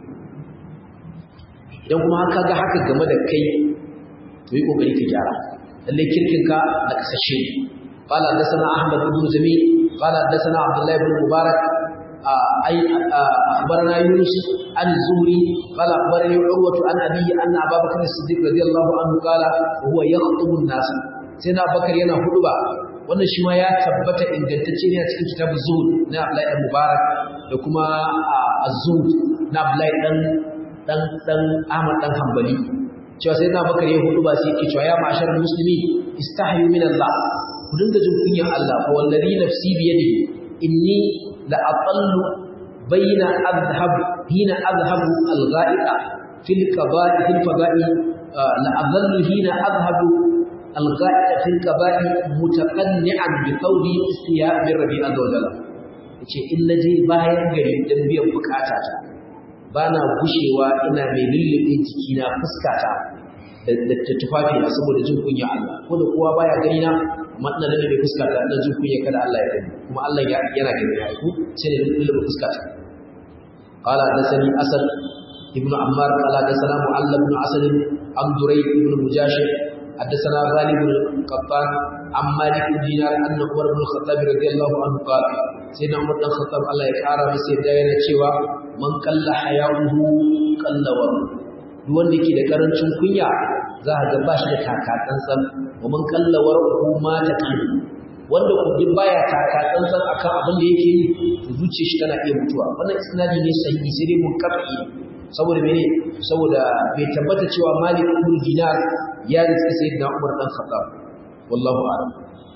idan kuma haka ga haka game da kai to yi kokari ka gyara lalle kirkinka na kasashe qala hadathana ahmad ibn jamil qala hadathana abdullah ibn mubarak أي أخبرنا يونس عن الزهري قال أخبرني عروة عن أبي أن أبا بكر الصديق رضي الله عنه قال وهو يخطب الناس سيدنا بكر ينا خطبة wannan shi ma ya tabbata ingantacce ne a cikin kitabun zuhud na Abdullahi dan Mubarak da kuma az-zuhud na Abdullahi dan dan dan Ahmad dan Hanbali cewa sai na bakar ya hudu ba sai yake cewa ya ma'ashar muslimi istahyu min Allah ku dinga jin kunyan Allah fa wallazi nafsi bi yadihi inni la aqallu bayna adhhab hina adhhabu al-gha'iqa fil qada'i fil fada'i la adhallu hina adhhabu al-gha'iqa fil qada'i mutaqanni'an bi qawli istiya min rabbi azza wa jalla yace in naje bayan gari dan biyan bukata ta bana gushewa ina mai lullube jikina fuskata da tufafi na saboda jin kunya Allah ko da kowa baya gani na amma ina da lullube fuskata ina jin kunya kada Allah ya gani kuma Allah yana gani ya ku sai da lullube fuskata قال حدثني أسد ابن عمار قال حدثنا معل بن أسد عن دريد بن مجاشر حدثنا غالب بن القطان عن مالك بن دينار أن عمر بن الخطاب رضي الله عنه قال سيدنا عمر بن الخطاب الله يكرم سيدنا yana cewa man kalla haya'uhu kalla wa duk wanda yake da karancin kunya za ka ga ba shi da takatsantsan wa man kalla war'uhu ma ta kan wanda ku duk baya takatsantsan akan abin da yake yi to zuciyar shi tana iya mutuwa wannan isnadi ne sahihi sai dai mun kafi saboda mene saboda bai tabbata cewa Malik ibn Dinar ya riski sayyidina Umar dan Khattab wallahu a'lam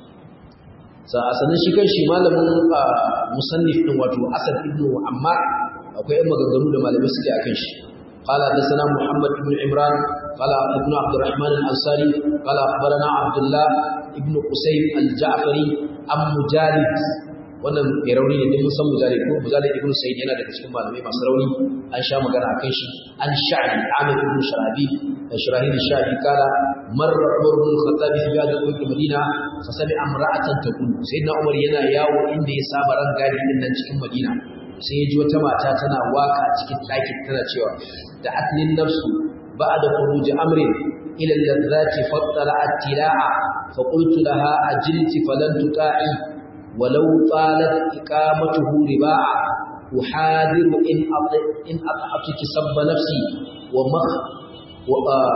sa asanin shi kanshi malamin musannif din wato Asad ibn Ammar akwai ɗan maganganu da malamai suke akan shi قال حدثنا محمد بن عمران قال ابن عبد الرحمن الأنصاري قال أخبرنا عبد الله ابن قسيم الجعفري أم مجالد wannan mai rauni ne din musan mujahid ko mujahid ibn sayyid yana daga cikin malamai masu rauni an sha magana akan shi an sha'bi amir ibn sharabi da shirahid sha'bi kala marra umar ibn khattab fi ba'd al madina fa sami amra'atan taqul sayyidina umar yana yawo inda ya saba ran gadi din nan cikin madina sai ya ji wata mata tana waka cikin ɗakin tana cewa da atnin nafsu ba'da khuruj amrin ila allazati fattala at-tila'a fa qultu laha ajilti falan tuta'i ولو طالت إقامته رباعا أحاذر إن أطع إن أطعتك سب نفسي ومخ و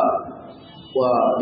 و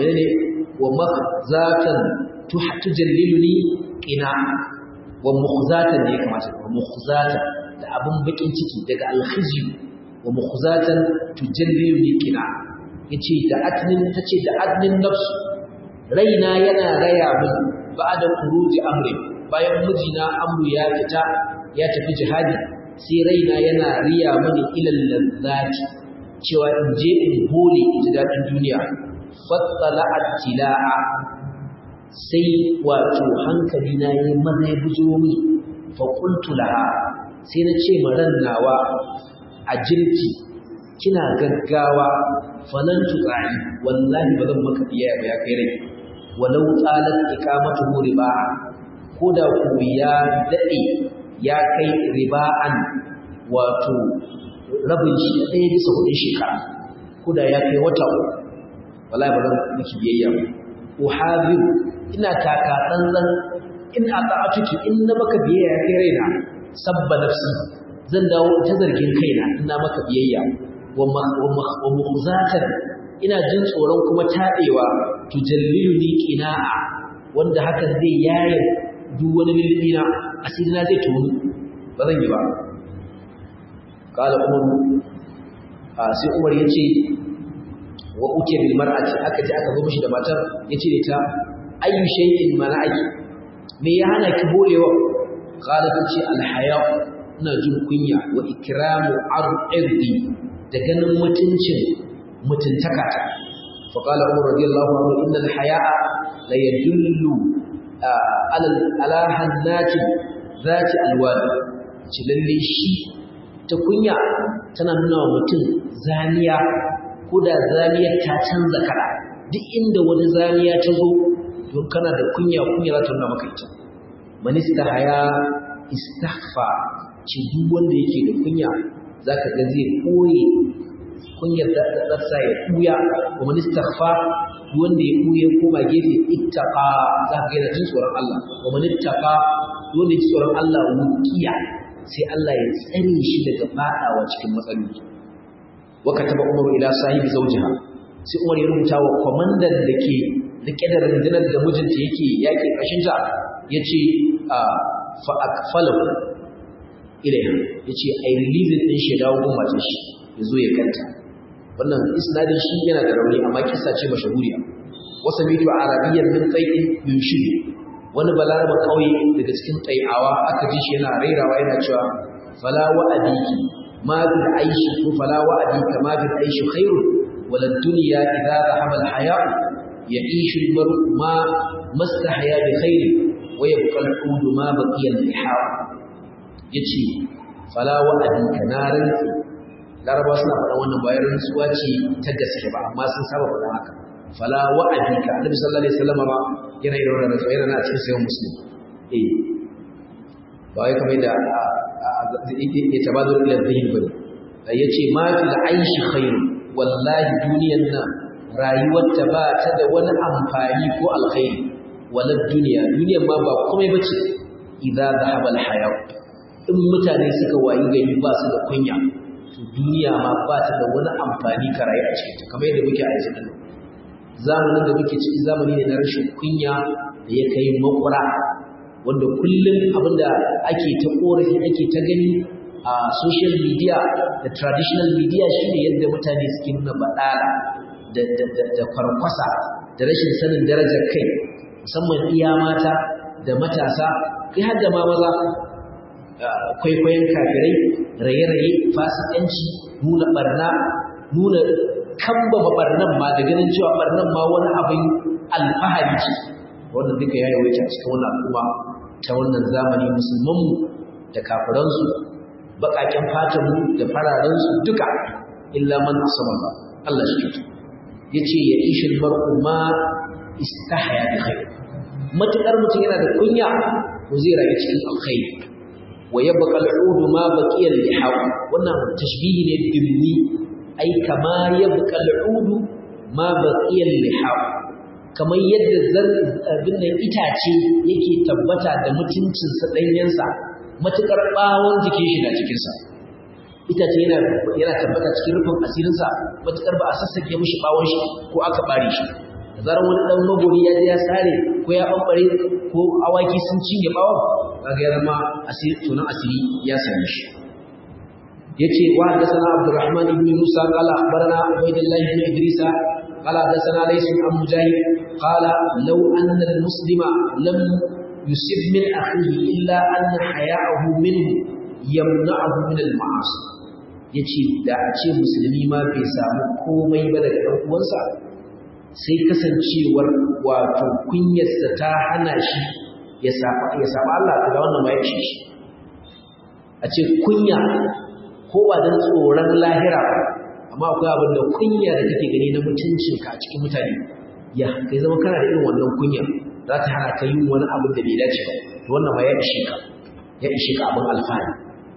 ومخزاة تجللني قناع ومخزاة ne kamata ومخزاة da abun bakin ciki daga alkhizyu wa mukhzatan tujalliluni qina yace da atnin tace da adnin nafsu raina yana raya min ba'da khuruji amri bayan mijina amru ya fita ya tafi jihadi sai raina yana riya mani ilal ladzati cewa in je in hole in ji dadin duniya fattala attila'a sai wato hankali na yi maza ya bujo min fa qultu laha sai na ce ma ran nawa a jirki kina gaggawa falan tuqai wallahi ba zan maka biya ba ya kai rai walau talat iqamatu riba'a ko da ku ya daɗe ya kai riba'an wato rabin shi ɗaya bisa hudun shekara ko da ya kai wata uku wallahi ba zan miki biyayya ba uhaziru ina taka tsantsan in a ta'atuki in na maka biyayya ya kai raina sabba nafsi zan dawo ta zargin kaina in na maka biyayya wa mukhzatan ina jin tsoron kuma taɗewa tujalliluni qina'a wanda hakan zai yaye duk wani lillina asiri na zai tonu ba zan yi ba kala umar sai umar ya ce wa uke bil mar'ati aka ji aka zo mishi da matar ya ce ta ayyu shay'in mana'aki me ya hana ki borewa kala ta ce alhaya ina jin kunya wa ikramu ardi da ganin mutuncin mutuntaka ta fa qala umar radiyallahu anhu inna alhaya'a la yadullu ala hannati zati alwani ci lalle shi ta kunya tana nuna wa mutum zaniya ko da zaniyar ta canza kala duk inda wani zaniya ta zo don kana da kunya kunya za ta nuna maka ita manista haya istaghfa ce duk wanda yake da kunya zaka ga zai koye kunyar da tsatsa ya kuya wa manistaghfa wanda ya buye koma gefe ittaqa za ka ga jin tsoron Allah wa man ittaqa wanda ya tsoron Allah wuqiya sai Allah ya tsare shi daga fadawa cikin matsaloli wa kataba Umar ila sahibi zawjiha sai Umar ya rubuta wa komandan da ke rike da rundunar da mijinta yake yake kashin ta yace fa akfalahu ilaiha yace ai release din shi dawo gun matar shi yazo ya kanta wannan isnadin shi yana da rauni amma kissa ce mashahuriya wasa mitu arabiyyan min tai'in yunshidu wani balaraba kauye daga cikin tai'awa aka ji shi yana rairawa yana cewa fala wa'adiki ma bil aishi ko fala wa'adika ma bil aishi khairu wala dunya idza dhahaba al haya ya'ishu al mar'u ma mastahya bi khairi wa yabqa al ud ma baqiya al liha yace fala wa'adika narin laraba suna faɗa wannan bayan rantsuwa ce ta gaske ba amma sun saba faɗa haka fala wa'adika annabi sallallahu alaihi wasallam ba yana da wannan rantsuwa yana na cikin sayan muslim eh ba wai kamar da ya tabadu ila zihin bane yace ma fil aishi khair wallahi duniyan nan rayuwar ta ba ta da wani amfani ko alkhairi wala duniya duniyan ma ba komai bace idza dhahaba al haya in mutane suka wayi gari ba su da kunya to duniya ma ba ta da wani amfani ka rayu a cikin ta kamar yadda muke a yanzu nan zamanin da muke ciki zamani ne na rashin kunya da ya kai makura wanda kullum abinda ake ta korafi ake ta gani a social media da traditional media shine yadda mutane suke nuna baɗala da, da, da, da kwarkwasa da rashin sanin darajar kai musamman iya mata da matasa kai har da ma maza kwaikwayon kafirai raye-raye fasikanci nuna barna nuna kamba barnan ma da ganin cewa barnan ma wani abin alfahari ce wannan duka ya yawaita cikin wannan al'umma ta wannan zamani musulmanmu da kafiransu baƙaƙen fatanmu da fararensu duka illa man asama ba Allah shi kyautu ya ce ya ishi mar'u ma istahaya da khair matuƙar mutum yana da kunya ko zai rayu cikin alkhairi wa yabqa al'udu ma baqiya lihaw wannan tashbihi ne dimni ai kama yabqa al'udu ma baqiya lihaw kamar yadda zarbin nan itace yake tabbata da mutuncin sa danyensa matukar bawon jikin shi na cikin sa itace yana yana tabbata cikin rufin asirin sa matukar ba a sassake mishi bawon shi ko aka bare shi zaran wani dan magori ya je ya sare ko ya bambare ko awaki sun cinye bawon kaga ya zama asiri tunan asiri ya same shi yace wa hadathana abdurrahman ibn musa qala akhbarana ubaydullah ibn idrisa qala hadathana lays an mujahid qala law anna al-muslima lam yusib min akhihi illa anna haya'ahu minhu yamna'uhu min al-ma'asi yace da a ce musulmi ma bai samu komai ba daga dan uwansa sai kasancewar wato kunyarsa ta hana shi ya saba Allah ta da wannan ma ya shi a ce kunya ko ba don tsoron lahira amma akwai abin da kunya da kake gani na mutuncinka a cikin mutane ya kai zama kana da irin wannan kunya za ta hana ka yin wani abin da bai dace ba to wannan ma ya ishe ka ya ishe ka abin alfahari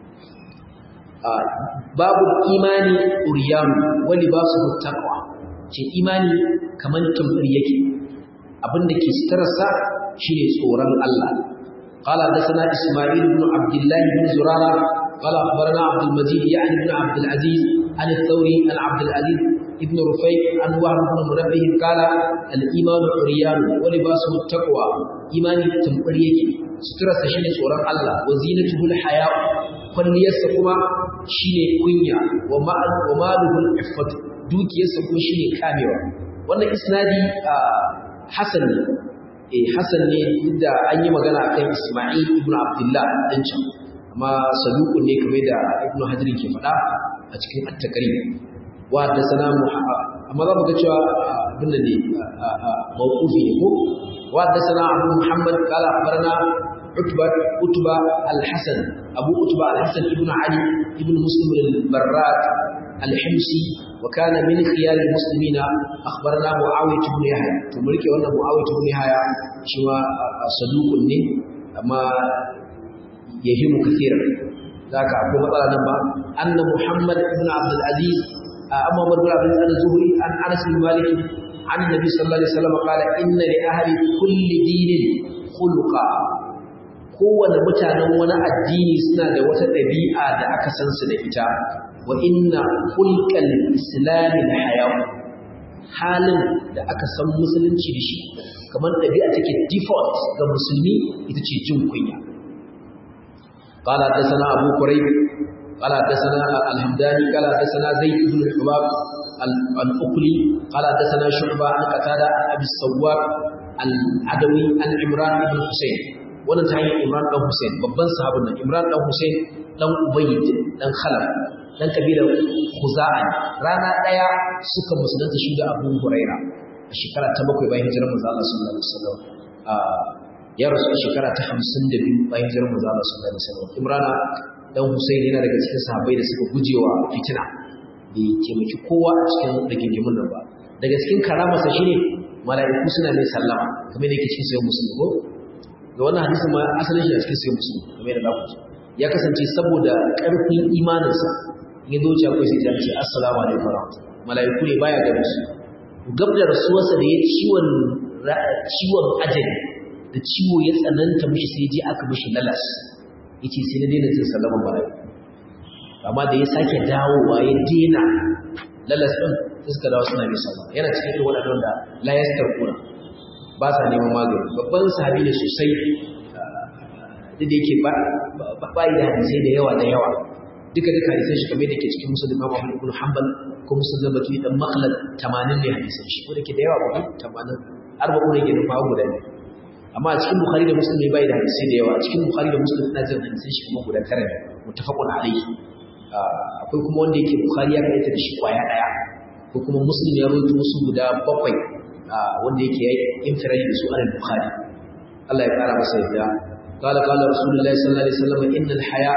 babu imani uriyanu wani ba su taqwa ce imani kamar tumfir yake abin da ke sitararsa shine tsoron Allah قال حدثنا اسماعيل بن عبد الله بن زرارة قال اخبرنا عبد المجيد يعني بن عبد العزيز عن الثوري عن عبد العزيز ابن رفيع عن وهب بن منبه قال الايمان عريان ولباسه التقوى ايمان تمقريك سترة شيء سورة الله وزينته الحياء kwalliyarsa kuma shine kunya wa maluhu al-iffat dukiyarsa kuma shine kamewa wannan isnadi hasan ne eh hasan ne inda an yi magana akan Isma'il ibn Abdullah dan can amma saduqun ne kamar da Ibn Hajar ke faɗa a cikin at-Taqrib wa da sana amma za mu ga cewa abin da ne mawqufi ne ko wa da sana Abu Muhammad qala akhbarana عتبة عتبة الحسن أبو عتبة الحسن ابن علي ابن مسلم البراد الحمصي وكان من خيار المسلمين أخبرنا معاوية بن يحيى تملك وأن معاوية بن يحيى شوى صدوق لي أما يهم كثيرا ذاك أبو بطل نبا أن محمد بن عبد العزيز أما عمر بن عبد العزيز الزهري عن أنس بن مالك عن النبي صلى الله عليه وسلم قال إن لأهل كل دين خلقا kowane mutanen wani addini suna da wata ɗabi'a da aka san su da ita wa inna hulqal islami da hayawu halin da aka san musulunci da shi kamar ɗabi'a take default ga musulmi ita ce jin kunya قال حدثنا أبو كريب قال حدثنا الحمداني قال حدثنا زيد بن الحباب الأقلي قال حدثنا شعبة عن قتادة عن أبي السوار العدوي عن عمران بن حسين wannan ta hanyar Imran dan Hussein babban sahabin nan Imran dan Hussein dan Ubayd dan Khalaf dan kabilar Khuza'a rana daya suka musulunta shi da Abu Huraira a shekara ta bakwai bayan hijirar manzo Allah sallallahu alaihi wasallam ya rasu a shekara ta 52 bayan hijirar manzo Allah sallallahu alaihi wasallam Imran dan Hussein yana daga cikin sahabbai da suka gujewa fitina bai taimaki kowa a cikin rigingimun nan ba daga cikin karamarsa shine mala'iku suna mai sallama kamar da yake cikin sayyid muslim ko ga wannan hadisi ma asalin shi a cikin sayyid muslim kamar yadda zaku ji ya kasance saboda karfin imaninsa in ya doce akwai sai ya ce assalamu alaikum warahmatullahi mala'iku ne baya ganin su gab da rasuwarsa da ya ciwon ciwon ajali da ciwo ya tsananta mishi sai je aka mishi lalas yace sai na daina jin sallaman mala'iku amma da ya sake dawowa ya daina lalas din suka dawo suna mai sallah yana cikin irin waɗannan da la yastarquna ba sa neman magani babban sahabi ne sosai da da yake ba ba da hadisai da yawa da yawa duka duka hadisan shi kamar da ke cikin musulun Imam Ahmad ibn Hanbal ko musulun Baki dan Makhlad 80 ne hadisan shi ko da ke da yawa ba 80 arba'u ne ke da fa guda ne amma a cikin Bukhari da Muslim bai da hadisai da yawa a cikin Bukhari da Muslim ina jin hadisan shi kuma guda tara ne muttafaqun alayhi akwai kuma wanda yake Bukhari ya kaita da shi kwaya daya ko kuma Muslim ya rawaito musu guda bakwai wanda yake yayi infiradi da su an Bukhari Allah ya kara masa yadda قال قال رسول الله صلى الله عليه وسلم ان الحياء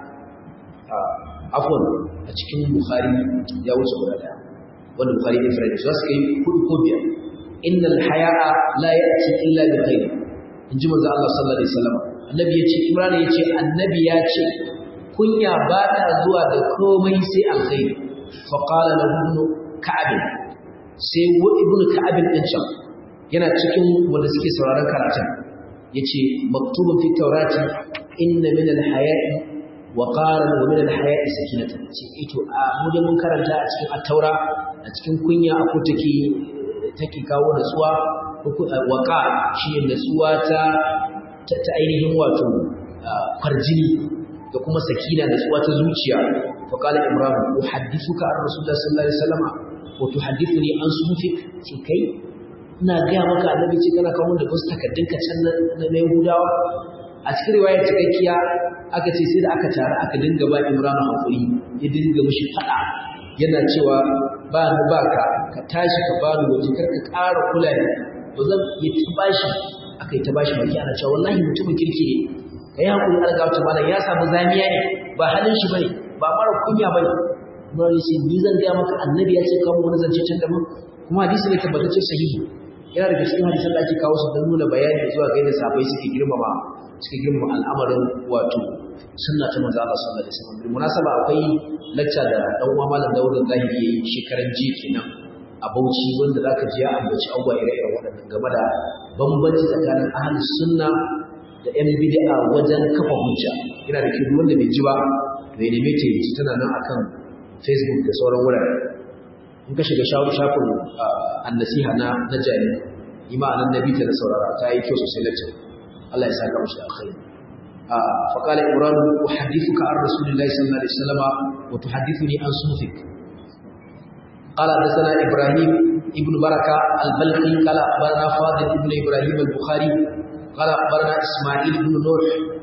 عفوا a cikin Bukhari ya wuce guda daya wanda Bukhari ya fara su suka yi kudu ko biyar innal haya'a la ya'ti illa bi khair inji manzo Allah sallallahu alaihi wasallam annabi yace Imran yace annabi ya ce kunya ba ta zuwa da komai sai alkhairi fa qala lahu ibn ka'ab sai ibn ka'ab din can yana cikin wanda suke sauraron karatun yace maktubun fi tawrati inna min al-haya'i wa qaran wa min al-haya'i sakinatan ce ito a mu da mun karanta a cikin at-taura a cikin kunya akwai take take kawo natsuwa wa qa shi natsuwa ta ta ainihin wato farjini da kuma sakina natsuwa ta zuciya fa qala imran uhaddithuka an rasulullah sallallahu alaihi wasallam wa tuhaddithuni an sufik ce kai ina gaya maka annabi ce kana kawo da wasu takaddunka can na Yahudawa a cikin riwayar cikakkiya aka ce sai da aka tare aka dinga ba Imran hakuri ya dinga mishi fada yana cewa ba ni ba ka ka tashi ka bani waje kar ka ƙara kula ni to zan yi ta bashi aka yi ta bashi baki ana cewa wallahi mutumin kirki ne ka yi hakuri alga wata malam ya samu zamiya ne ba halin shi bane ba mara kunya bane Imran ya ce ni zan gaya maka annabi ya ce kawo wani zance can daban kuma hadisi ne tabbatacce sahihi yana daga cikin hadisan da ake kawo su don nuna bayani zuwa ga yadda sahabbai suke girmama suke girmama al'amarin wato sunna ta manzo Allah sallallahu alaihi wasallam bil munasaba akwai lacca da dan uwa malam Dawud Zahiri yayi shekaran jiya kenan a Bauchi wanda zaka ji ya ambaci abubuwa ire-iren waɗannan game da bambanci tsakanin ahlus sunna da yan bid'a wajen kafa hujja yana da kyau wanda bai ji ba to ya neme ta yi tana nan akan Facebook da sauran wurare in ka shiga shafin annasiha na na jari ima anan nabi ta da saurara ta yi kyau sosai lacce Allah ya saka mashi alkhairi fa qala imran uhaddithuka an rasulillahi sallallahu alaihi wasallam wa tuhaddithuni an sufik قال حدثنا ابراهيم ابن بركه البلخي قال اخبرنا فاضل ابن ابراهيم البخاري قال اخبرنا اسماعيل بن نوح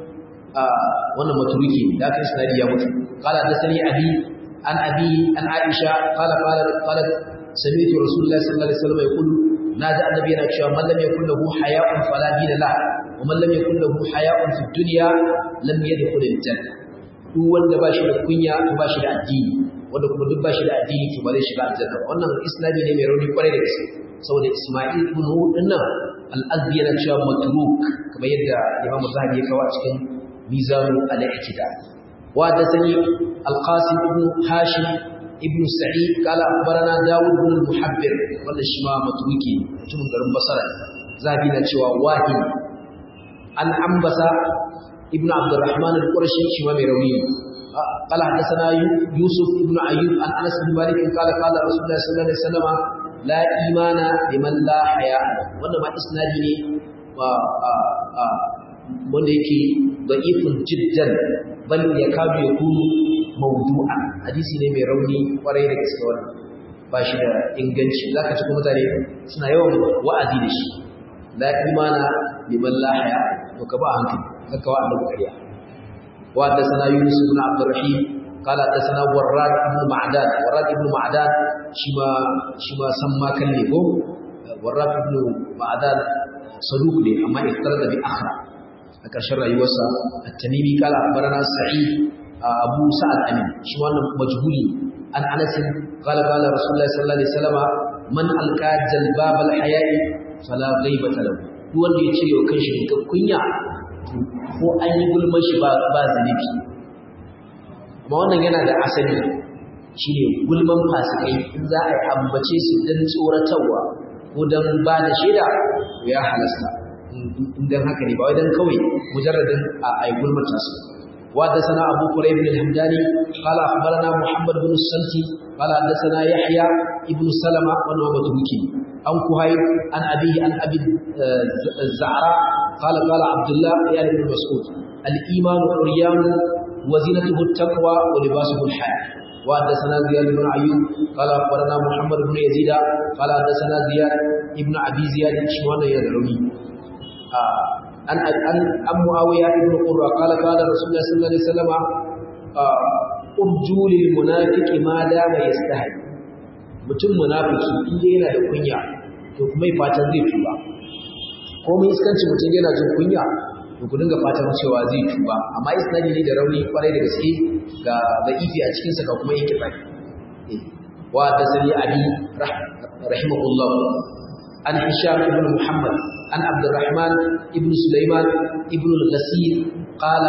wannan maturuki da aka isnadi ya mutu قال حدثني ابي عن أبي عن عائشة قال قال قالت سمعت رسول الله صلى الله عليه وسلم يقول نادى النبي نكشى من لم يكن له حياء فلا دين له ومن لم يكن له حياء في الدنيا لم يدخل الجنة duk wanda ba shi da kunya ba shi da addini wanda kuma duk ba shi da addini to ba zai shiga aljanna ba wannan islami ne mai rauni kwarai da gaske saboda Isma'il ibn Hud din nan al-Azdi yana cewa matruk kamar yadda Imam Zahabi ya kawo a cikin Mizan al-I'tidal وحدثني القاسم بن هاشم ابن سعيد قال أخبرنا داود بن المحبر ولا شما متوكي mutumin garin Basra zabi na cewa wahi an ambasa ibn abdurrahman al-qurashi shi ma mai rauni قال حدثنا يوسف بن أيوب عن أنس بن مالك قال قال رسول الله صلى الله عليه وسلم لا إيمان لمن لا حياء wannan ma isnadi ne wanda yake da'ifun jiddan bal yakadu yakunu mawdu'an hadisi ne mai rauni kwarai da gaske wannan ba shi da inganci zaka ci kuma mutane suna yawan wa'azi da shi la imana liman la haya to ka ba hankali haka wa annabi kariya wa hadathana yunus ibn abd alrahim qala hadathana warrad ibn ma'dan warrad ibn ma'dan shima shima san ma kalle ko warrad ibn ma'dan saduq ne amma iftarada bi akhra a ƙarshen rayuwarsa at-tamimi qala akhbarana sa'id abu sa'ad amin shi wannan majhuli an anas qala qala rasulullahi sallallahu alaihi wasallam man alqa jalbab al-haya'i fala ghaibata lahu duk wanda ya cire wa kanshi ga kunya ko an yi gulman shi ba ba zanibi amma wannan yana da asali shine gulman fasikai in za a yi ambace su dan tsoratarwa ko dan ba da shaida ya halasta in haka ne ba wai dan kawai mujarradin a ai gulmata su وحدثنا أبو قريب الحمداني قال أخبرنا محمد بن السلتي قال حدثنا يحيى ابن سلمة وأنه متروكي عن كهيب عن أبيه عن أبي الزعراء قال قال عبد الله يعني بن مسعود الإيمان عريان وزينته التقوى ولباسه الحياة وحدثنا زياد بن أيوب قال أخبرنا محمد بن يزيد قال حدثنا زياد ابن أبي زياد شوانا يدعوني آه عن عن عن معاوية بن قرة قال قال رسول الله صلى الله عليه وسلم أرجو للمنافق ما دام يستحي mutum munafiki in dai yana da kunya to kuma fatan zai tuba ko mun iskanci mutum yana jin kunya to ku dinga fatan cewa zai tuba amma isnadi ne da rauni kwarai da gaske ga da'ifi a cikin sa ga kuma yake bai wa da sani abi rahimahullah an hisham ibn muhammad عن عبد الرحمن ابن سليمان ابن الغسيل قال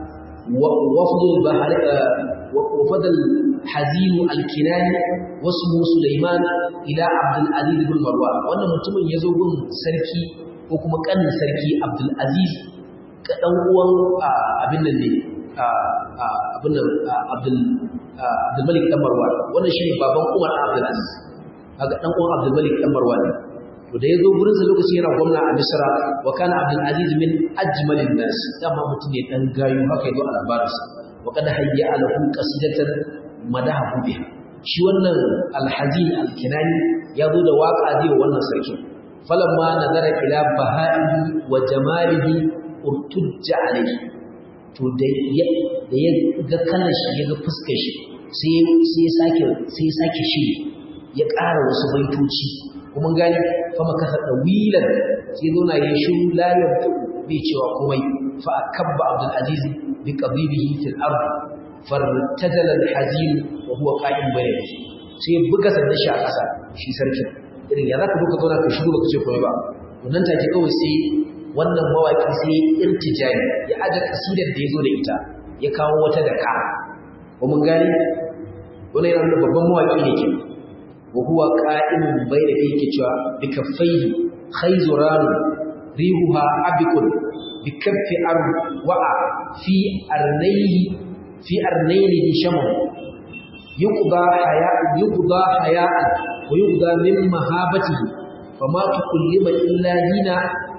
وفد البحر وفد الحزين الكناني واسمه سليمان الى عبد العزيز بن مروان wannan mutumin yazo gun sarki ko kuma kanin sarki Abdul Aziz ka dan uwan abin nan ne abin nan Abdul Abdul Malik dan Marwan wannan shine baban Umar Abdul Aziz kaga dan uwan Abdul Malik dan Marwan to da yazo gurin sa lokaci yana gwamna a Misra wa kana Abdul Aziz min ajmalin nas dama mutum ne dan gayu haka yazo a labarinsa wa kad hayya alahu qasidatan madahu biha shi wannan al-hazin al-kinani yazo da waka zai wannan sarki falamma nazara ila baha'ihi wa jamalihi urtujja alayhi to da ya da ya ga kallon shi ya ga fuskar shi sai sai ya sake sai ya sake shi ya ƙara wasu baitoci kuma gani fama kasa ɗawilan sai zo na yi shiru layar bai cewa komai fa akabba abdul aziz bi qabibihi fil ard fartajala al hazin wa huwa qa'im bayna sai buga sanda shi a ƙasa shi sarkin irin ya zaka duka zauna ka shiru baka ce komai ba wannan take kawai sai wannan mawaki sai irtijani ya aje kasidar da yazo da ita ya kawo wata da ka ko mun gani wannan yana babban mawaki ne kenan وهو قائم بين يديك بكفيه خيزران ريحها عبق بكف أرض وقع في أرنيه في أرنيه شمم يقضى حياء يقضى حياء ويقضى من مهابته فما تكلم إلا هنا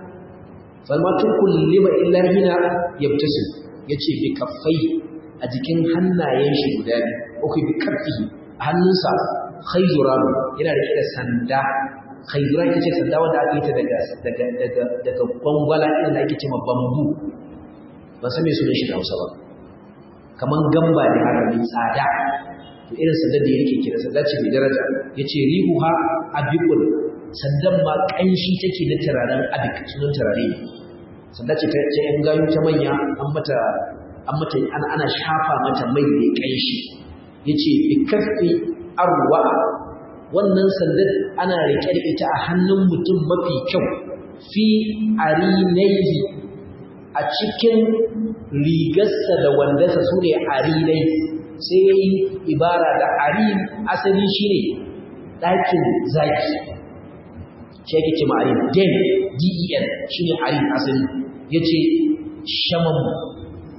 فما تكلم إلا هنا يبتسم yace bi kaffai a jikin hannayen shi guda biyu uku bi kaffihi hannunsa khayzuran yana rike da sanda khayzuran ita ce sanda wanda aka yi ta daga daga daga daga gwangwala irin da ake cewa bambu ba san me sunan shi da Hausa ba kaman gamba ne haka mai tsada to irin sanda da ya rike kira sanda ce mai daraja yace rihuha abiqul sandan ma kanshi take na turaren abik sunan turare sanda ce ta yan gayu ta manya an mata an mata ana shafa mata mai da kanshi yace bi kaffi arwa wannan sandar ana rike da ita a hannun mutum mafi kyau fi arinaihi a cikin rigarsa da wandarsa su ne arinai sai ya yi ibara da arin asali shi ne ɗakin zaki shi yake ce ma'arin den den shi ne arin asali ya ce shaman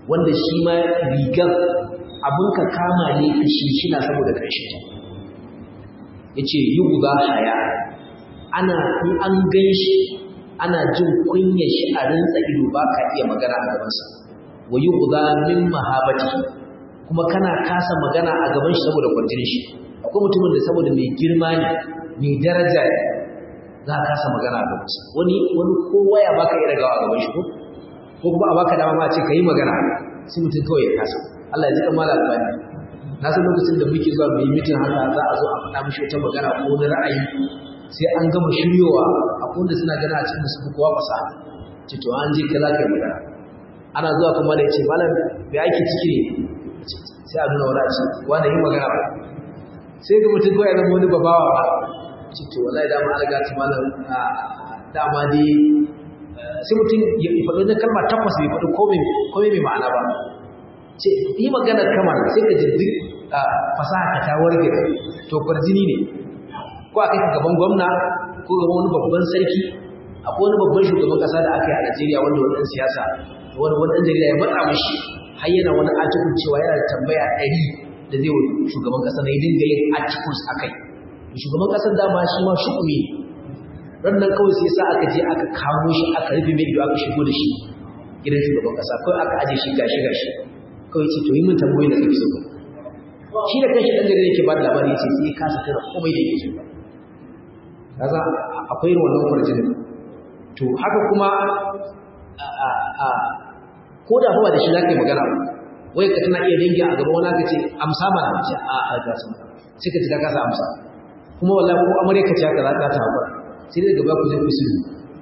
wanda shi ma rigar abin ka kama ne ka shishina saboda ƙarshen ta ya ce yi guba haya ana in an gan shi ana jin kunya shi a rinsa ido ba ka iya magana a gabansa wa yi guba min mahabati kuma kana kasa magana a gaban shi saboda kwanjin shi akwai mutumin da saboda mai girma ne mai daraja ne za ka kasa magana a gabansa wani wani kowa ya baka iya gawa a gaban shi ko ko kuma a baka dama ma ce ka yi magana sai mutum kawai ya kasa Allah ya ji kamar albani na san lokacin da muke zuwa mai mitin haka za a zo a faɗa mishi wata magana ko wani ra'ayi sai an gama shiryowa a kunda suna gana a cikin su kowa fasaha ce to an je kaza kai magana ana zuwa kuma da yace malam bai ake ciki ne sai a nuna wani a ce wanda yi magana ba sai ga mutum kawai zama wani babawa ba ce to wallahi dama an riga ta malam dama dai sai mutum ya faɗi wani kalma takwas bai faɗi komai mai ma'ana ba ce yi maganar kamar sai ka ji duk fasaha ka ta warge to kwarjini ne ko a kai gaban gwamna ko gaban wani babban sarki akwai wani babban shugaban kasa da aka yi a Najeriya wanda wani ɗan siyasa wani wani ɗan jarida ya matsa mishi har yana wani article cewa yana da tambaya ɗari da zai wa shugaban kasa na yi dinga yin articles a kai shugaban kasar dama shi ma shukumi ran nan kawai sai sa aka je aka kamo shi aka rufe mai ido aka shigo da shi gidan shugaban kasa kawai aka aje shi gashi gashi kawai ce to yi min tambayoyi da kake so shi da kanshi dan gari yake ba da labari yace sai ka saka komai da yake so kaza akwai irin wannan kwarjin to haka kuma a a ko da ba da shi zaka yi magana wai ka tana iya dangi a gaban wani aka ce amsa mana ce a a ga sun sai ka ji ka kasa amsa kuma wallahi ko amare ka ce haka za ka ta hakura sai dai gaba ku je ku sulhu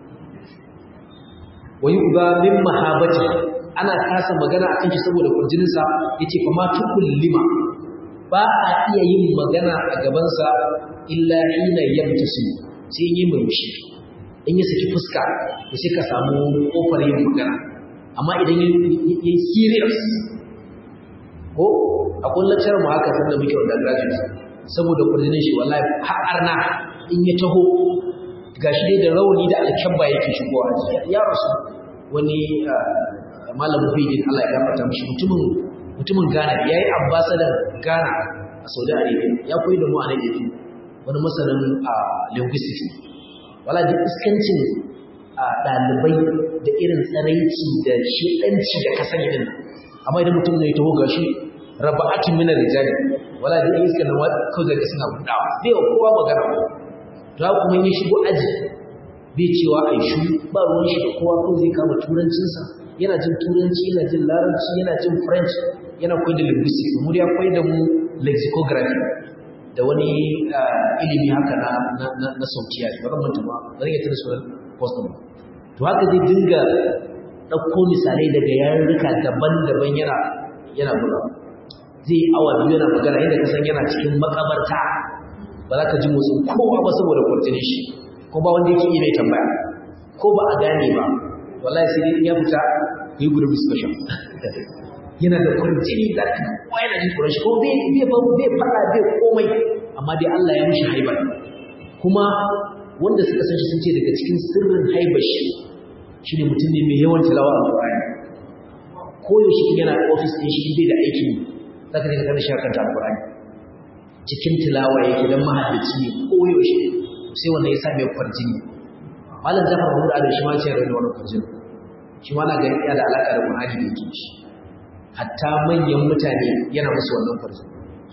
wa yuba min mahabati ana kasa magana a kan shi saboda kurjininsa ya ce fa ma lima ba a iya yin magana a gabansa illa hina yamtasu sai yi murmushi in ya saki fuska da sai ka samu kofar yin magana amma idan ya yi serious ko a kullum mu haka sanda muke wanda graduate saboda kurjinin shi wallahi har arna in ya taho gashi dai da rauni da alkyabba yake shigowa ya rasu wani malam Muhyiddin Allah ya gafarta mishi mutumin mutumin Ghana yayi ambassador Ghana a Saudi Arabia ya koyi da mu a nan yake wani masanin a linguistics wala da iskancin a dalibai da irin tsaraici da shedanci da ka sani din amma idan mutum ne ya taho gashi raba'atun min rijali wala da iskan nan kawai da suna gudawa bai wa kowa magana to kuma ya shigo aji bai cewa ai shu ba ruwan shi da kowa ko zai kama turancinsa yana jin turanci yana jin larabci yana jin french yana koyar da linguistics mu ya koyar da mu lexicography da wani ilimi haka na na na, na sautiya ba zan manta ba zan iya tana sunan custom to haka zai dinga ɗauko misalai daga yarurruka daban-daban yana yana buga zai awa biyu yana magana yadda ka san yana cikin makabarta ba za ka ji motsin kowa ba saboda kwarjinin shi ko ba wanda yake iya mai tambaya ko ba a gane ba wallahi sai dai ya fita yi group discussion yana da kwarjini da kowa yana jin tsoron shi ko bai bai bai fada bai komai amma dai Allah ya mishi haibar kuma wanda suka san shi sun ce daga cikin sirrin haibar shi shine mutum ne mai yawan tilawa a Qur'ani ko yaushe in yana office din shi bai da aiki zaka je ka kana shi kan Qur'ani cikin tilawa yake dan mahaddaci ne ko yaushe sai wanda ya sa mai kwarjini malam Jafar Mahmud Adam shi ma ce da wannan kwarjini shi ma na ga yana da alaka da Qur'ani da yake shi hatta manyan mutane yana musu wannan kwarjini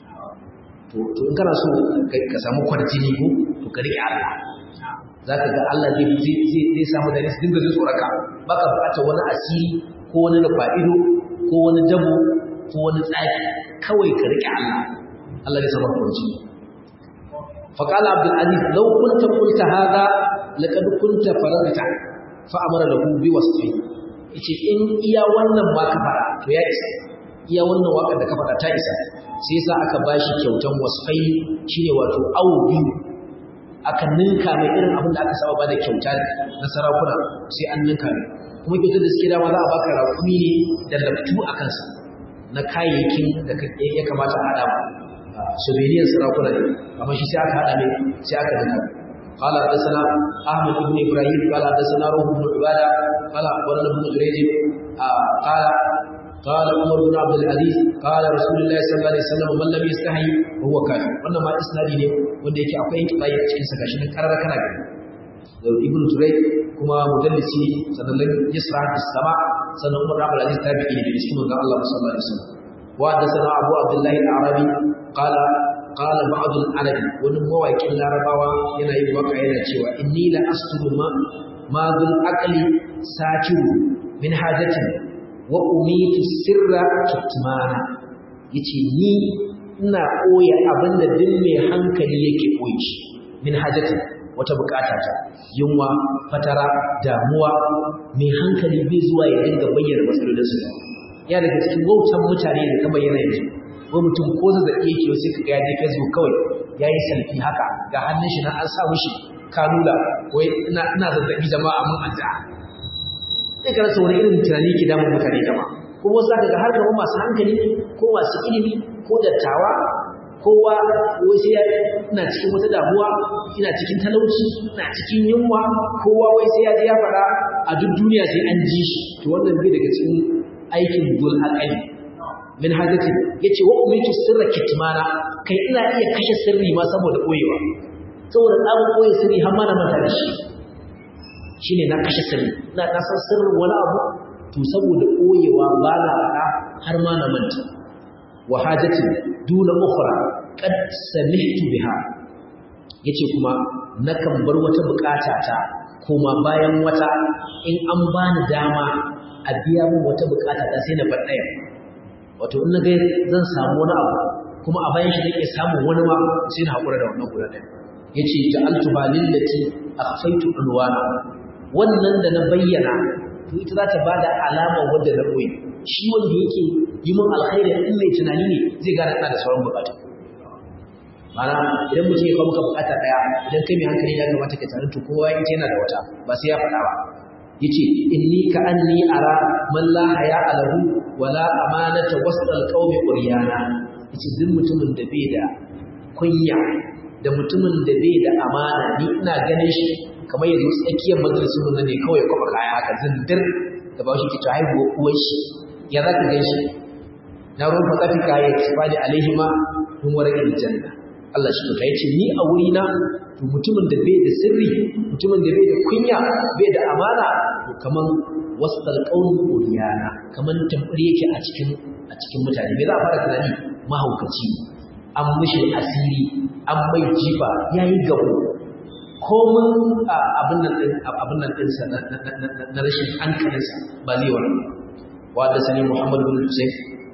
to to in kana so ka samu kwarjini ko to ka rike Allah zaka ga Allah zai zai zai samu da su dinga tsoraka baka bukatar wani asiri ko wani fa'ido ko wani dabo ko wani tsafi kawai ka rike Allah Allah zai samu kwarjini فقال عبد العزيز لو كنت قلت هذا لقد كنت فرغت فأمر له بوصفه yace in iya wannan ma ka fara to ya isa iya wannan wakar da ka fara ta isa sai yasa aka bashi kyautan wasfai shine wato awu biyu aka ninka mai irin abin da aka saba ba da kyauta na sarakuna sai an ninka mai kuma kyautar da suke dama za a baka rakumi ne da laftu a kansa na kayayyakin da ya kamata a haɗa souvenirs sarakuna ne amma shi sai aka hada ne sai aka dinka قال حدثنا احمد بن ابراهيم قال حدثنا روح بن عباده قال اخبرنا ابن جريج قال قال عمر بن عبد العزيز قال رسول الله صلى الله عليه وسلم من لم يستحي فهو كافر wannan ma isnadi ne wanda yake akwai inkibai a cikin sa gashi nan karara kana gani da ibn turay kuma mudallisi sannan yasra as-sama sannan umar ibn aziz tabi'i ne da cikin manzon Allah sallallahu alaihi wasallam wa hadathana abu abdullah al-arabi qala qala ba'd al-arabi wani mawaƙin larabawa yana yin waka yana cewa inni la asturu ma ma dhul aqli sakiru min hajatin wa umitu sirra kitmana yace ni ina koya abinda duk mai hankali yake koyi shi min hajatin wata bukata ta yunwa fatara damuwa mai hankali bai zuwa ya dinga bayyana matsalolin su ya daga cikin wautan mutane da ka bayyana yanzu ko mutum ko zazzabi yake sai ka ga ya je Facebook kawai yayi selfie haka ga hannun shi na an sa mishi kanula ko ina ina zazzabi jama'a mun addu'a sai ka rasa wani irin tunani ke damun mutane jama kuma wasu zaka ga har da masu hankali ko masu ilimi ko dattawa kowa wai sai ina cikin wata damuwa ina cikin talauci ina cikin yunwa kowa wai sai ya je ya faɗa a duk duniya sai an ji shi to wannan bai daga cikin aikin dul aqali min hajati yace wa umitu sirra kitmana kai ina iya kashe sirri ma saboda koyewa saboda tsamin koye sirri har ma na manta da shi shine na kashe sirri ina na san sirrin wani abu to saboda koyewa ba na faɗa har ma na manta wa hajati duna ukhra qad samihtu biha yace kuma nakan bar wata bukata ta kuma bayan wata in an bani dama a biya min wata bukata ta sai na bar ɗaya wato in naga zan samu wani abu kuma a bayan shi nake samun wani ma sai na hakura da wannan guda ɗaya yace ja'altu balillati akhfaytu unwana wannan da na bayyana to ita za ta bada alama wanda na koyi shi wanda yake yi min alkhairi in mai tunani ne zai gane ina da sauran bukatu mana idan mutum ya kawo maka bukata daya idan kai mai hankali ya kamata ka tare to kowa yake yana da wata ba sai ya faɗa ba yace inni ka anni ara man la haya alahu wala amanata wasal qaumi quryana yace duk mutumin da bai da kunya da mutumin da bai da amana ni ina ganin shi kamar yanzu tsakiyar majalisun nan ne kawai kuma kaya haka zindir da ba shi ke ta haihuwa uwar shi ya za ka gan shi na ruwan fatafin kaya ya tafi da alaihima mun warakin janna Allah shi kuka yace ni a wuri na to mutumin da bai da sirri mutumin da bai da kunya bai da amana to kaman wasal qaul uriyana kaman tambari yake a cikin a cikin mutane me za a fara tunani mahaukaci an mishi asiri an mai jifa yayi gabo komin abin nan din abin nan din sa na rashin hankalinsa ba zai wani wa da sani Muhammad bin Hussein